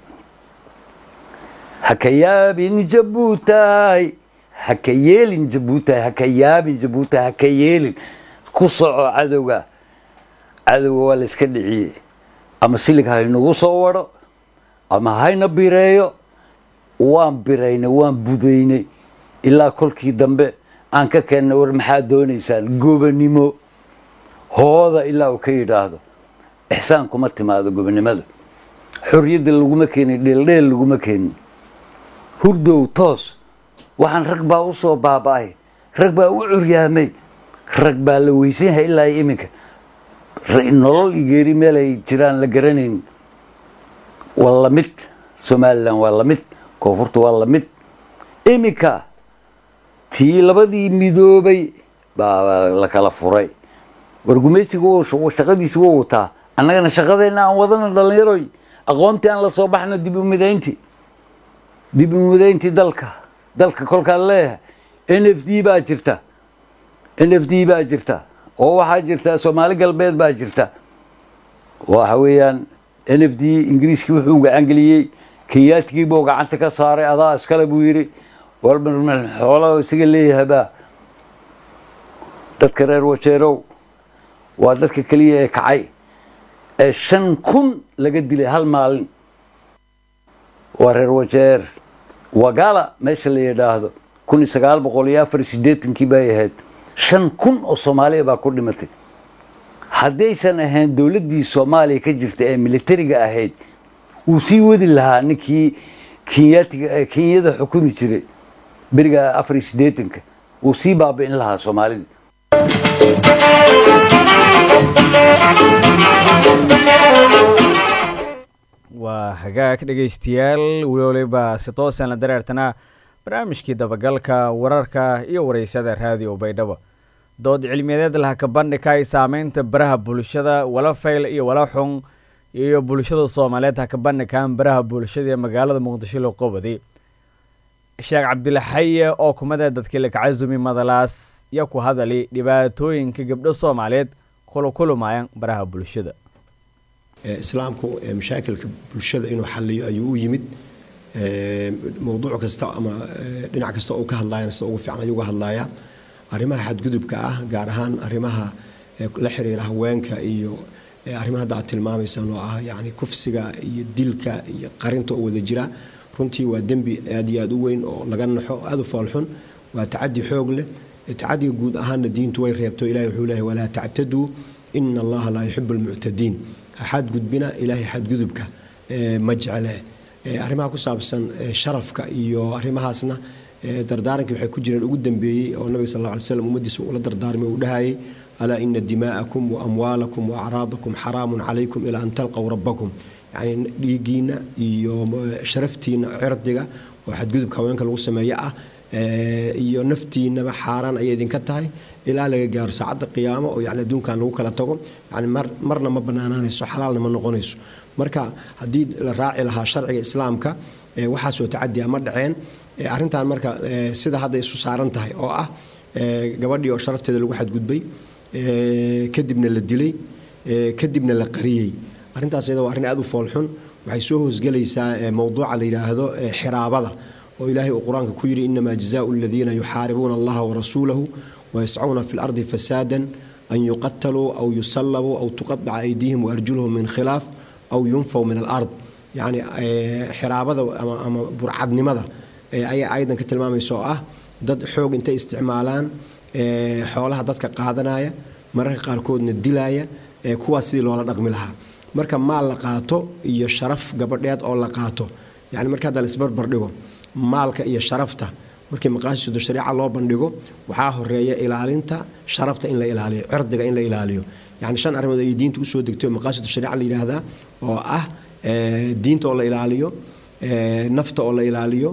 haka yaabin jabuutaay haka yeelin jabuutaay haka yaabin jabuutaay haka yeelin ku soco cadowga cadowga waa la iska dhiciyey ama silig haynagu soo waro ama hayna bireeyo waan biraynay waan budaynay ilaa kolkii dambe aan ka keennay war maxaad doonaysaan gobonimo hooda ilaa uu ka yidhaahdo ixsaan kuma timaado gobonimada xorriyadda laguma keenin dheeldheel laguma keenin hurdow toos waxaan rag baa u soo baaba'ay rag baa u curyaamay rag baa la weysan yahay ilaa iyo iminka nolol iyo geeri meel ay jiraan la garanayn waa lamid somalilan waa lamid koonfurta waa lamid iminka tii labadii midoobay baa la kala furay wargumeysiga shaqadiisa wuu wataa annagana shaqadeenna aan wadano dhallinyaroy aqoontii aan la soo baxno dib u midaynti dib u midayntii dalka dalka kolkaan leeyahay n f d baa jirta n f d baa jirta oo waxaa jirta soomaali galbeed baa jirta waxa weeyaan n f d ingiriiskii wuxuu gacangeliyey kenyaatigii buu gacanta ka saaray adaa iskale buu yidhi walba xoolaha isaga leeyahabaa dadka reer wajeerow waa dadka keliya ee kacay ee shan kun laga dilay hal maalin waa reer wajeer wagala meesha la yidhaahdo kun iyo sagaal boqol iyo afar iyo siddeetankii bay ahayd shan kun oo soomaaliya baa ku dhimatay haddaysan ahayn dowladdii soomaaliya ka jirta ee militariga ahayd wuu sii wadi lahaa ninkii kenyaatiga kenyada xukumi jiray beriga afar iyo siddeetanka wuu sii baabi'in lahaa soomaalida
waa hagaag dhegaystayaal weliba si toosan la dareertana barnaamijkii dabagalka wararka iyo wareysada raadiyo baydhabo dood cilmiyadeed laha ka bandhigay saameynta baraha bulshada wala fayl iyo wala xun iyo bulshada soomaaliyeed ha ka bandhigaan baraha bulshada ee magaalada muqdisho loo qobadi sheekh cabdilaxaye oo kumada dadkii lakacasumi madalaas iyo ku hadali dhibaatooyinka gabdho soomaaliyeed kula kulumayan baraha bulshada
islaamku mashaakilka bulshada inuu xaliyo ayuu u yimid mowduuc kasta ama dhinac kasta uu ka hadlayana sida ugu fiican ayuu uga hadlayaa arrimaha xadgudubka ah gaar ahaan arrimaha la xiriira haweenka iyo arrimaha hadda aad tilmaamaysaan oo ah yacni kufsiga iyo dilka iyo qarinta oo wada jira runtii waa dembi aad iyo aad u weyn oo laga naxo aad u foolxun waa tacadi xoog leh tacadiga guud ahaanna diintu way reebto ilahi wuxuu leeyahay walaa tactaduu ina allaha laa yuxibu almuctadiin xadgudbina ilaahay xadgudubka ma jecle arrimaha ku saabsan sharafka iyo arrimahaasna dardaarankii waxay ku jireen ugu dambeeyey oo nabiga sal alla alay slam ummaddiisa ula dardaarmay uu dhahayay alaa ina dimaa'akum wa amwaalakum wa acraadakum xaraamun calaykum ilaa an talqaw rabbakum yacni dhiiggiina iyo sharaftiina cirdiga oo xadgudubka haweenka lagu sameeyo ah iyo naftiinaba xaaraan ayay idinka tahay ilaa laga gaaro saacadda qiyaamo oo yani adduunkan lagu kala tago yani marna ma banaanaanayso xalaalna ma noqonayso marka haddii la raaci lahaa sharciga islaamka waxaasoo tacadiya ma dhaceen arrintan marka sida hadda isu saaran tahay oo ah gabadhii oo sharafteeda lagu xadgudbay kadibna la dilay kadibna la qariyey arrintaas iyada waa arrin aad u foolxun waxay soo hoosgelaysaa mowduuca la yidhaahdo xiraabada oo ilaahay uu qur-aanka ku yidhi inamaa jazaau aladiina yuxaaribuuna allaha warasuulahu wayascuuna fi lardi fasaadan an yuqataluu aw yusallabuu aw tuqadaca aydiihim waarjuluhum min khilaaf aw yunfaw min alard yacni xiraabada ama burcadnimada ayay ayadan ka tilmaamaysa oo ah dad xoog intay isticmaalaan xoolaha dadka qaadanaya mararka qaarkoodna dilaya kuwaas sidii loola dhaqmi lahaa marka maal la qaato iyo sharaf gabadheed oo la qaato yani marka hadda laisbarbar dhigo maalka iyo sharafta markii maqaasidu shariica loo bandhigo waxaa horeeya ilaalinta sharafta in la ilaaliyo cirdiga in la ilaaliyo yani shan arrimood ay diinta usoo degtay oo maqaasidu shariica la yidhaahdaa oo ah diinta oo la ilaaliyo nafta oo la ilaaliyo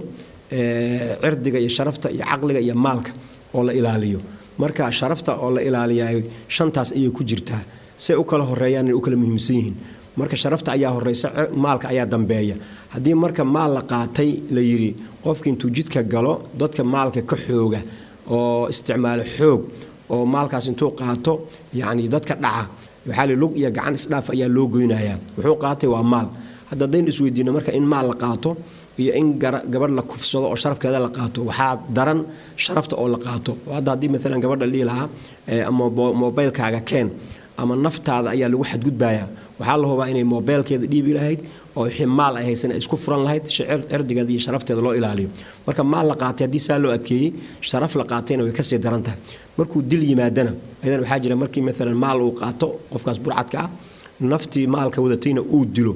cirdiga iyo sharafta iyo caqliga iyo maalka oo la ilaaliyo marka sharafta oo la ilaaliyaa shantaas ayay ku jirtaa say u kala horeeyaan inay u kala muhiimsan yihiin marka sharafta ayaa horeysa maalka ayaa dambeeya haddii marka maal la qaatay la yidhi qofki intuu jidka galo dadka maalka ka xooga oo isticmaalo xoog oo maalkaas intuu qaato yacni dadka dhaca waxaa li lug iyo gacan isdhaaf ayaa loo goynayaa wuxuu qaatay waa maal hadda haddaynu isweydiino marka in maal la qaato iyo in gabadh la kufsado oo sharafkeeda la qaato waxaa daran sharafta oo la qaato hadda haddii maalan gabadha dhihi lahaa ama mobaylkaaga keen ama naftaada ayaa lagu xadgudbayaa waxaa la hubaa inay mobeylkeeda dhiibi lahayd oo wixii maal ay haysan ay isku furan lahayd si cirdigeeda iyo sharafteeda loo ilaaliyo marka maal la qaatay haddii saa loo adkeeyey sharaf la qaatayna way kasii daran tahay markuu dil yimaadana ayadan waxaa jira markii maalan maal uu qaato qofkaas burcadka ah naftii maalka wadatayna uu dilo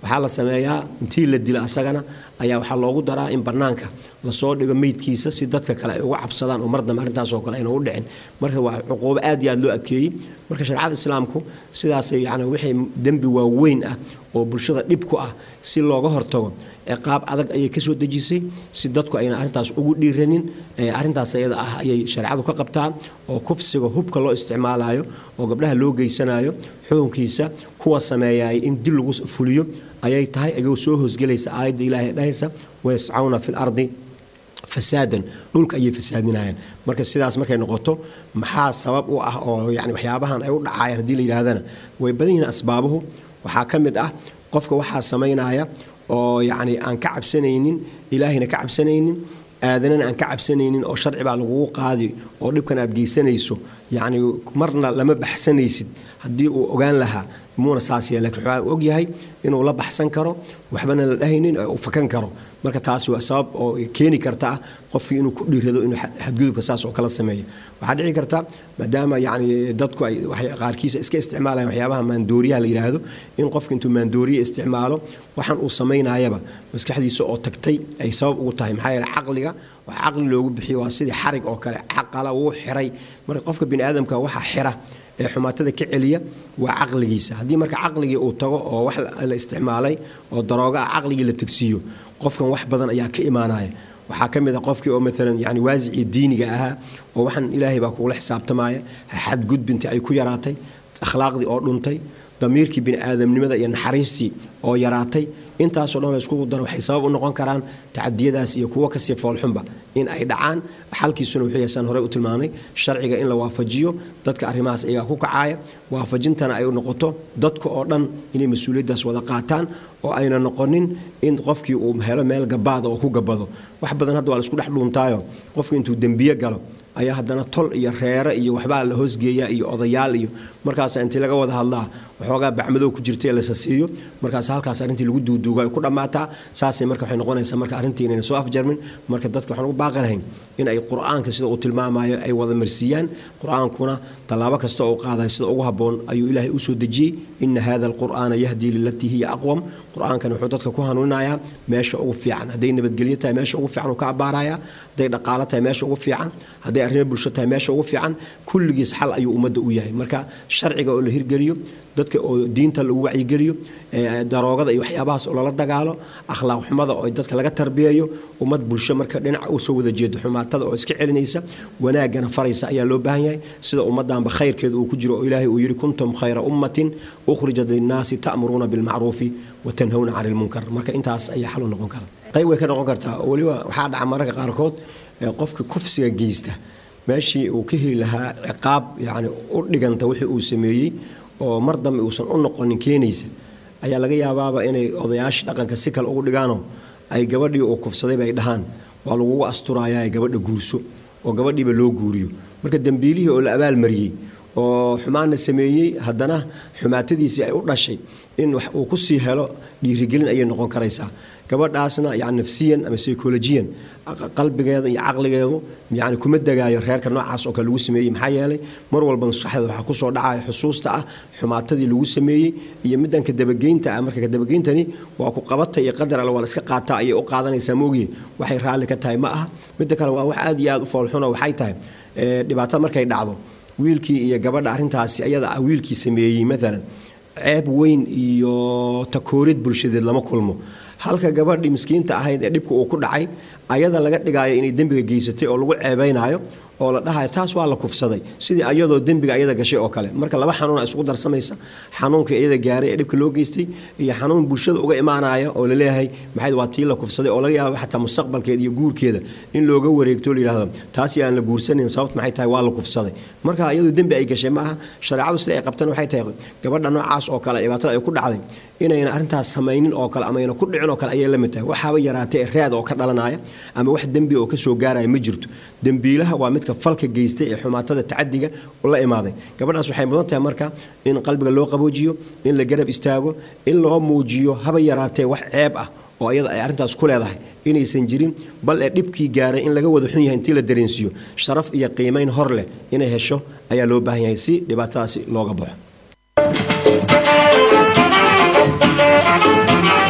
waxaa la sameeyaa intii la dila asagana ayaa waxaa loogu daraa in bannaanka lasoo dhigo meydkiisa si dadka kale ay uga cabsadaan oo mar dambe arrintaasoo kale ayna u dhicin marka waa cuquubo aad iyo aad loo adkeeyey marka shareecada islaamku sidaasay yani wixii dembi waaweyn ah oo bulshada dhib ku ah si looga hortago ciqaab adag ayay ka soo dejisay si dadku ayna arrintaas ugu dhiiranin arrintaas ayada ah ayay shareecadu ka qabtaa oo kufsiga hubka loo isticmaalayo oo gabdhaha loo geysanayo xukunkiisa kuwa sameeyaay in dil lagu fuliyo ayay tahay ayagoo soo hoosgelaysa aayadda ilaahay dhahaysa wayascawna fi lardi fasaadan dhulka ayay fasaadinayaan marka sidaas markay noqoto maxaa sabab u ah oo yani waxyaabahan ay u dhacayaan haddii la yidhaahdana way badan yihiin asbaabuhu waxaa ka mid ah qofka waxaa samaynaya oo yacni aan ka cabsanaynin ilaahayna ka cabsanaynin aadanana aan ka cabsanaynin oo sharci baa lagugu qaadi oo dhibkan aad geysanayso yacni marna lama baxsanaysid haddii uu ogaan lahaa muuna saas yahay lakiin waxaa og yahay inuu la baxsan karo waxbana la dhahaynin uu fakan karo marka taasi waa sabab oo keeni karta ah qofkii inuu ku dhiirado inuu xadgudubka saas oo kala sameeyo waxaa dhici karta maadaama yacni dadku ay qaarkiisa iska isticmaalayaan waxyaabaha maandooriyaha la yidhaahdo in qofka intuu maandooriye isticmaalo waxaan uu samaynayaba maskaxdiisa oo tagtay ay sabab ugu tahay maxaa yeele caqliga wax caqli loogu bixiyo waa sidii xarig oo kale caqala wuu xiray marka qofka bini aadamka waxa xira ee xumaatada ka celiya waa caqligiisa haddii marka caqligii uu tago oo wax la isticmaalay oo darooga ah caqligii la tegsiiyo qofkan wax badan ayaa ka imaanaya waxaa ka mid a qofkii oo maalan yani waasicii diiniga ahaa oo waxaan ilaahay baa kugula xisaabtamaya xadgudbintii ay ku yaraatay akhlaaqdii oo dhuntay damiirkii bini aadamnimada iyo naxariistii oo yaraatay intaasoo dhan la iskugu daro waxay sabab u noqon karaan tacadiyadaas iyo kuwo kasii foolxunba in ay dhacaan xalkiisuna wuxuu yahay horey u tilmaamay sharciga in la waafajiyo dadka arrimahaas ayagaa ku kacaaya waafajintana ay noqoto dadka oo dhan inay mas-uuliyaddaas wada qaataan oo ayna noqonin in qofkii uu helo meel gabaada oo ku gabado wax badan hadda waa la isku dhex dhuuntaayo qofkii intuu dembiye galo ayaa haddana tol iyo reere iyo waxbaa la hoosgeeyaa iyo odayaal iyo markaas intii laga wada hadlaa waxoogaa bacmadow ku jirta ee lasa siiyo markaas halkaas arrintii lagu duuduuga ay ku dhammaataa saasay marka waxay noqonaysaa marka arrintii inayna soo afjarmin marka dadka waxaan ugu baaqi lahayn in ay qur-aanka sida uu tilmaamayo ay wada marsiiyaan qur-aankuna tallaabo kasta oo u qaadayo sida ugu habboon ayuu ilaahay u soo dejiyey ina hada alqur'aana yahdii lilatii hiya aqwam qur-aankan wuxuu dadka ku hanuuninayaa meesha ugu fiican hadday nabadgelyo tahay meesha ugu fiican uu ka abbaarayaa hadday dhaqaalo tahay meesha ugu fiican hadday arrimo bulsho tahay meesha ugu fiican kulligiis xal ayuu ummadda u yahay marka sharciga oo la hirgeliyo dadka oo diinta lagu wacyigeliyo daroogada iyo waxyaabahaas oo lala dagaalo akhlaaq xumada oo dadka laga tarbiyeeyo ummad bulsho marka dhinaca u soo wada jeedo xumaatada oo iska celinaysa wanaagana faraysa ayaa loo baahan yahay sida ummaddanba khayrkeeda uu ku jiro oo ilaahay uu yidhi kuntum khayra ummatin ukhrijat linnaasi ta'muruuna bilmacruufi watanhawna cani lmunkar marka intaas ayaa xal u noqon kara qayb way ka noqon kartaa oo weliba waxaa dhaca mararka qaarkood qofka kufsiga geysta meeshii uu ka heli lahaa ciqaab yacni u dhiganta wixii uu sameeyey oo mar dambe uusan u noqonin keenaysa ayaa laga yaabaaba inay odayaashii dhaqanka si kale ugu dhigaanoo ay gabadhii uu kufsadayba ay dhahaan waa lagugu asturayaa gabadha guurso oo gabadhiiba loo guuriyo marka dembiilihii oo la abaalmariyey oo xumaanna sameeyey haddana xumaatadiisii ay u dhashay in wax uu ku sii helo dhiirigelin ayay noqon karaysaa gabadhaasna yani nafsiyan ama psychologiyan qalbigeeda iyo caqligeedu yani kuma degaayo reerka noocaas oo kale lagu sameeyey maxaa yeelay mar walba maskaxdeeda waxaa kusoo dhacaya xusuusta ah xumaatadii lagu sameeyey iyo middan kadabageynta ah marka kadabageyntani waa ku qabata iyo qadar alle waa la iska qaataa ayay u qaadanaysaa moogiye waxay raalli ka tahay ma aha midda kale waa wax aad iyo aad u foolxuno waxay tahay dhibaatada markay dhacdo wiilkii iyo gabadha arrintaasi ayada ah wiilkii sameeyey maalan ceeb weyn iyo takoorid bulshadeed lama kulmo halka gabadhii miskiinta ahayd ee dhibka uu ku dhacay ayada laga dhigaayo inay dembiga geysatay oo lagu ceebaynayo oo la dhahayo taas waa la kufsaday sidii ayadoo dembiga ayada gashay oo kale marka laba xanuuna isugu darsamaysa xanuunkii iyada gaaray ee dhibka loo geystay iyo xanuun bulshada uga imaanaya oo laleeyahay maxay waa tii la kufsaday oo laga yaaba xataa mustaqbalkeeda iyo guurkeeda in looga wareegto la yidhahdo taasi aan la guursanayn sababt maxay tahay waa la kufsaday marka iyadu dembi ay gashay ma aha shareecadu sida ay qabtan waxay tahay gabadha noocaas oo kale dhibaatada ay ku dhacday inayna arrintaas samaynin oo kale ama ayna ku dhicin oo kale ayay la mid tahay waxaaba yaraatay raad oo ka dhalanaya ama wax dembi oo ka soo gaaraya ma jirto dembiilaha waa midka falka geystay ee xumaatada tacadiga la imaaday gabadhaas waxay mudan tahay marka in qalbiga loo qaboojiyo in la garab istaago in loo muujiyo haba yaraatee wax ceeb ah oo iyada ay arrintaas ku leedahay inaysan jirin bal ee dhibkii gaaray in laga wada xun yahay intii la dareensiiyo sharaf iyo qiimayn hor leh inay hesho ayaa loo baahan yahay si dhibaatadaasi looga baxo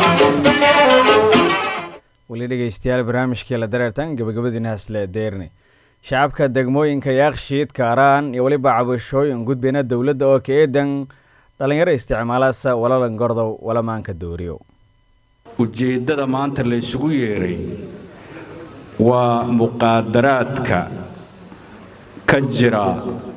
weli dhegeystayaal barnaamijkii la dareertan gabagabadiina hasle deerne shacabka degmooyinka yaakshiid kaaraan iyo weliba cabashooyin gudbina dowladda oo ka eedan dhallinyaro isticmaalaasa walalan gordow walamaanka dooriyo
ujeeddada maanta la isugu yeeray waa muqaadaraadka ka jira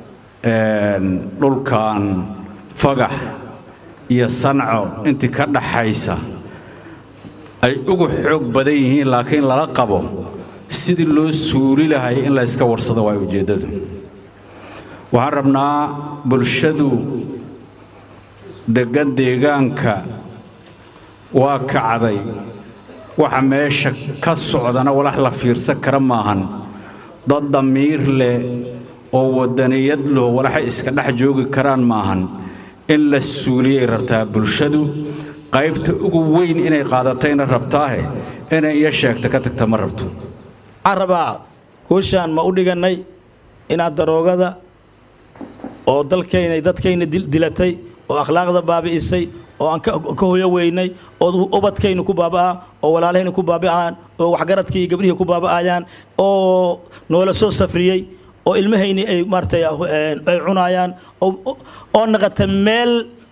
dhulkan fagax iyo sanco intii ka dhaxaysa ay ugu xoog badan yihiin laakiin lala qabo sidii loo suuli lahay in la yska warsado waa ujeeddadu waxaan rabnaa bulshadu deggan deegaanka waa kacday waxa meesha ka socdana walax la fiirsan kara maahan dad damiir leh oo waddaniyad leh walaxay iska dhex joogi karaan maahan in la suuliyay rabtaa bulshadu qaybta ugu weyn inay qaadatayna rabtaahe inay iyo sheegta ka tagta ma rabto
waxaan rabaa guushaan ma u dhigannay inaad daroogada oo dalkayna dadkayna dilatay oo akhlaaqda baabi'isay oo aan ka hoyo weynay oo ubadkaynu ku baaba'aa oo walaalahaynu ku baaba'aan oo waxgaradkii iyo gabdhihii ku baaba'ayaan oo noola soo safriyey oo ilmahayni ay maaratay ay cunaayaan oo naqata meel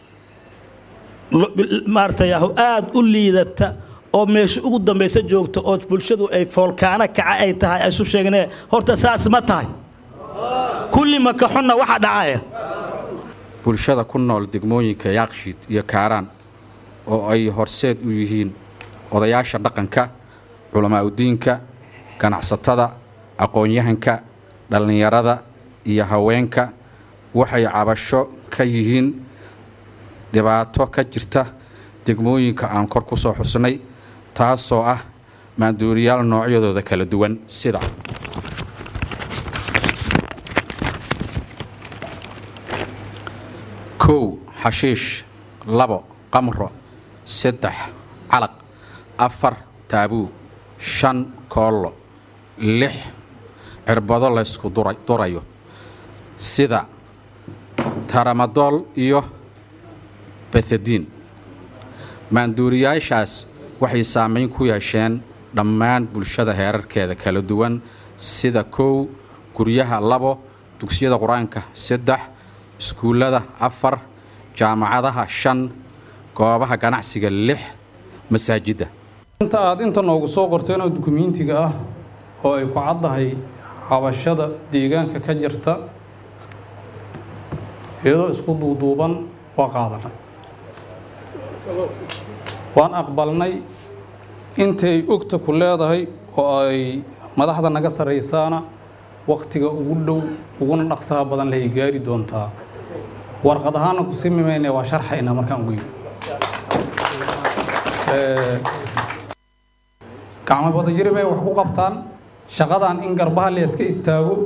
maaratay aad u liidata oo meesha ugu dambaysa joogta oo bulshadu ay foolkaano kaca ay tahay ay isu sheegnee horta saas ma tahay kulli maka xunna waxa dhacaya
bulshada ku nool degmooyinka yaakshiid iyo kaaraan oo ay horseed u yihiin odayaasha dhaqanka culamaauddiinka ganacsatada aqoon-yahanka dhallinyarada iyo haweenka waxay cabasho ka yihiin dhibaato ka jirta degmooyinka aan kor ku soo xusnay taasoo ah maanduuriyaal noocyadooda kala duwan sida kow xashiish labo qamro saddex calaq afar taabuu shan koollo lix cirbado laysku durayo sida taramadool iyo bethadiin maanduuriyaashaas waxay saamayn ku yeesheen dhammaan bulshada heerarkeeda kala duwan sida kow guryaha labo dugsiyada qur-aanka saddex iskuullada afar jaamacadaha shan goobaha ganacsiga lix masaajidda
inta aad inta noogu soo qorteen oo dukumiintiga ah oo ay ku caddahay cabashada deegaanka ka jirta iyadoo isku duuduuban waa qaadanay waan aqbalnay intay ogta ku leedahay oo ay madaxda naga sarraysaana wakhtiga ugu dhow uguna dhaqsaha badan lahay gaari doontaa warqad ahaana ku simi mayne waa sharxaynaa markaan ugu yimi gacmo badajiri bay wax ku qabtaan shaqadan in garbaha layska istaago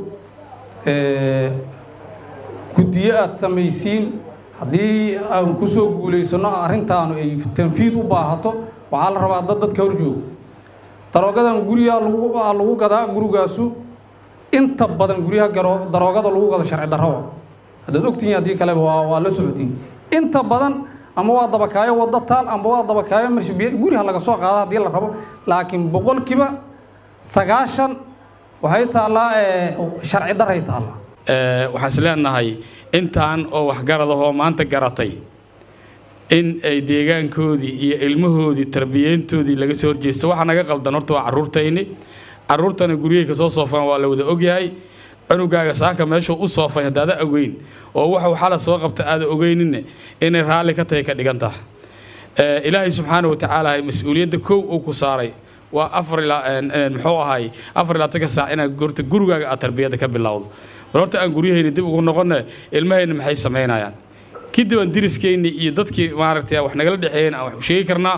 guddiyo aad samaysiin haddii aan ku soo guulaysano arrintaanu ay tanfiid u baahato waxaa la rabaa dad dadka hor joogo daroogadan gurigaa lagu gadaa gurigaasu inta badan guryaha daroogada lagu gado sharci darrowa haddaad ogtihiin haddii kaleba waa la socotiin inta badan ama waa dabakaayo waddo taal ama waa dabakaayo marshabiya guriha laga soo qaada haddii la rabo laakiin boqolkiiba sagaashan waxay taallaa sharci darray taallaa
waxaan is leenahay intaan oo waxgaradahoo maanta garatay in ay deegaankoodii iyo ilmahoodii tarbiyeyntoodii laga soo horjeesto waxaa naga qaldan horta waa carruurtayni carruurtana guryahay ka soo soofaan waa la wada ogyahay cunugaaga saaka meeshuu u soofay haddaada ogeyn oo wuxuu xala soo qabta aada ogeyninne inay raalli ka tahay ka dhigan taha ilaahay subxaana wa tacaala mas-uuliyadda kow uu ku saaray waa afar ilaa muxuu ahay afar ilaa tanka saac inaad gorta gurigaaga aad tarbiyadda ka bilowdo bal horta aan guryahayna dib ugu noqonne ilmahayna maxay samaynayaan kadib aan diriskeenni iyo dadkii maaragtay wax nagala dhexeeyeen aan wax u sheegi karnaa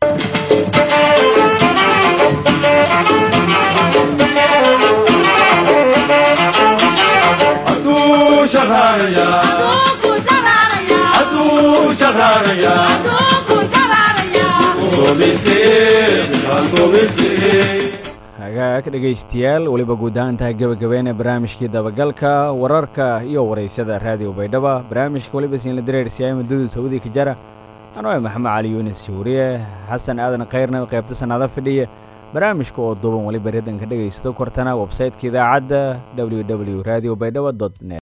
hagaag dhegaystayaal weliba guud ahaantaha gebagabeene barnaamijkii dabagalka wararka iyo waraysyada raadiyo baydhaba barnaamijka weliba siinla dareersiyaay muddadu sawdii ka jara anoo maxamed cali yuunis shuuriye xasan aadan khayrna qaybta sannaado fidhiya barnaamijka oo duuban weliba redanka dhegaysto kortana websayteka idaacadda www radio baydhabo net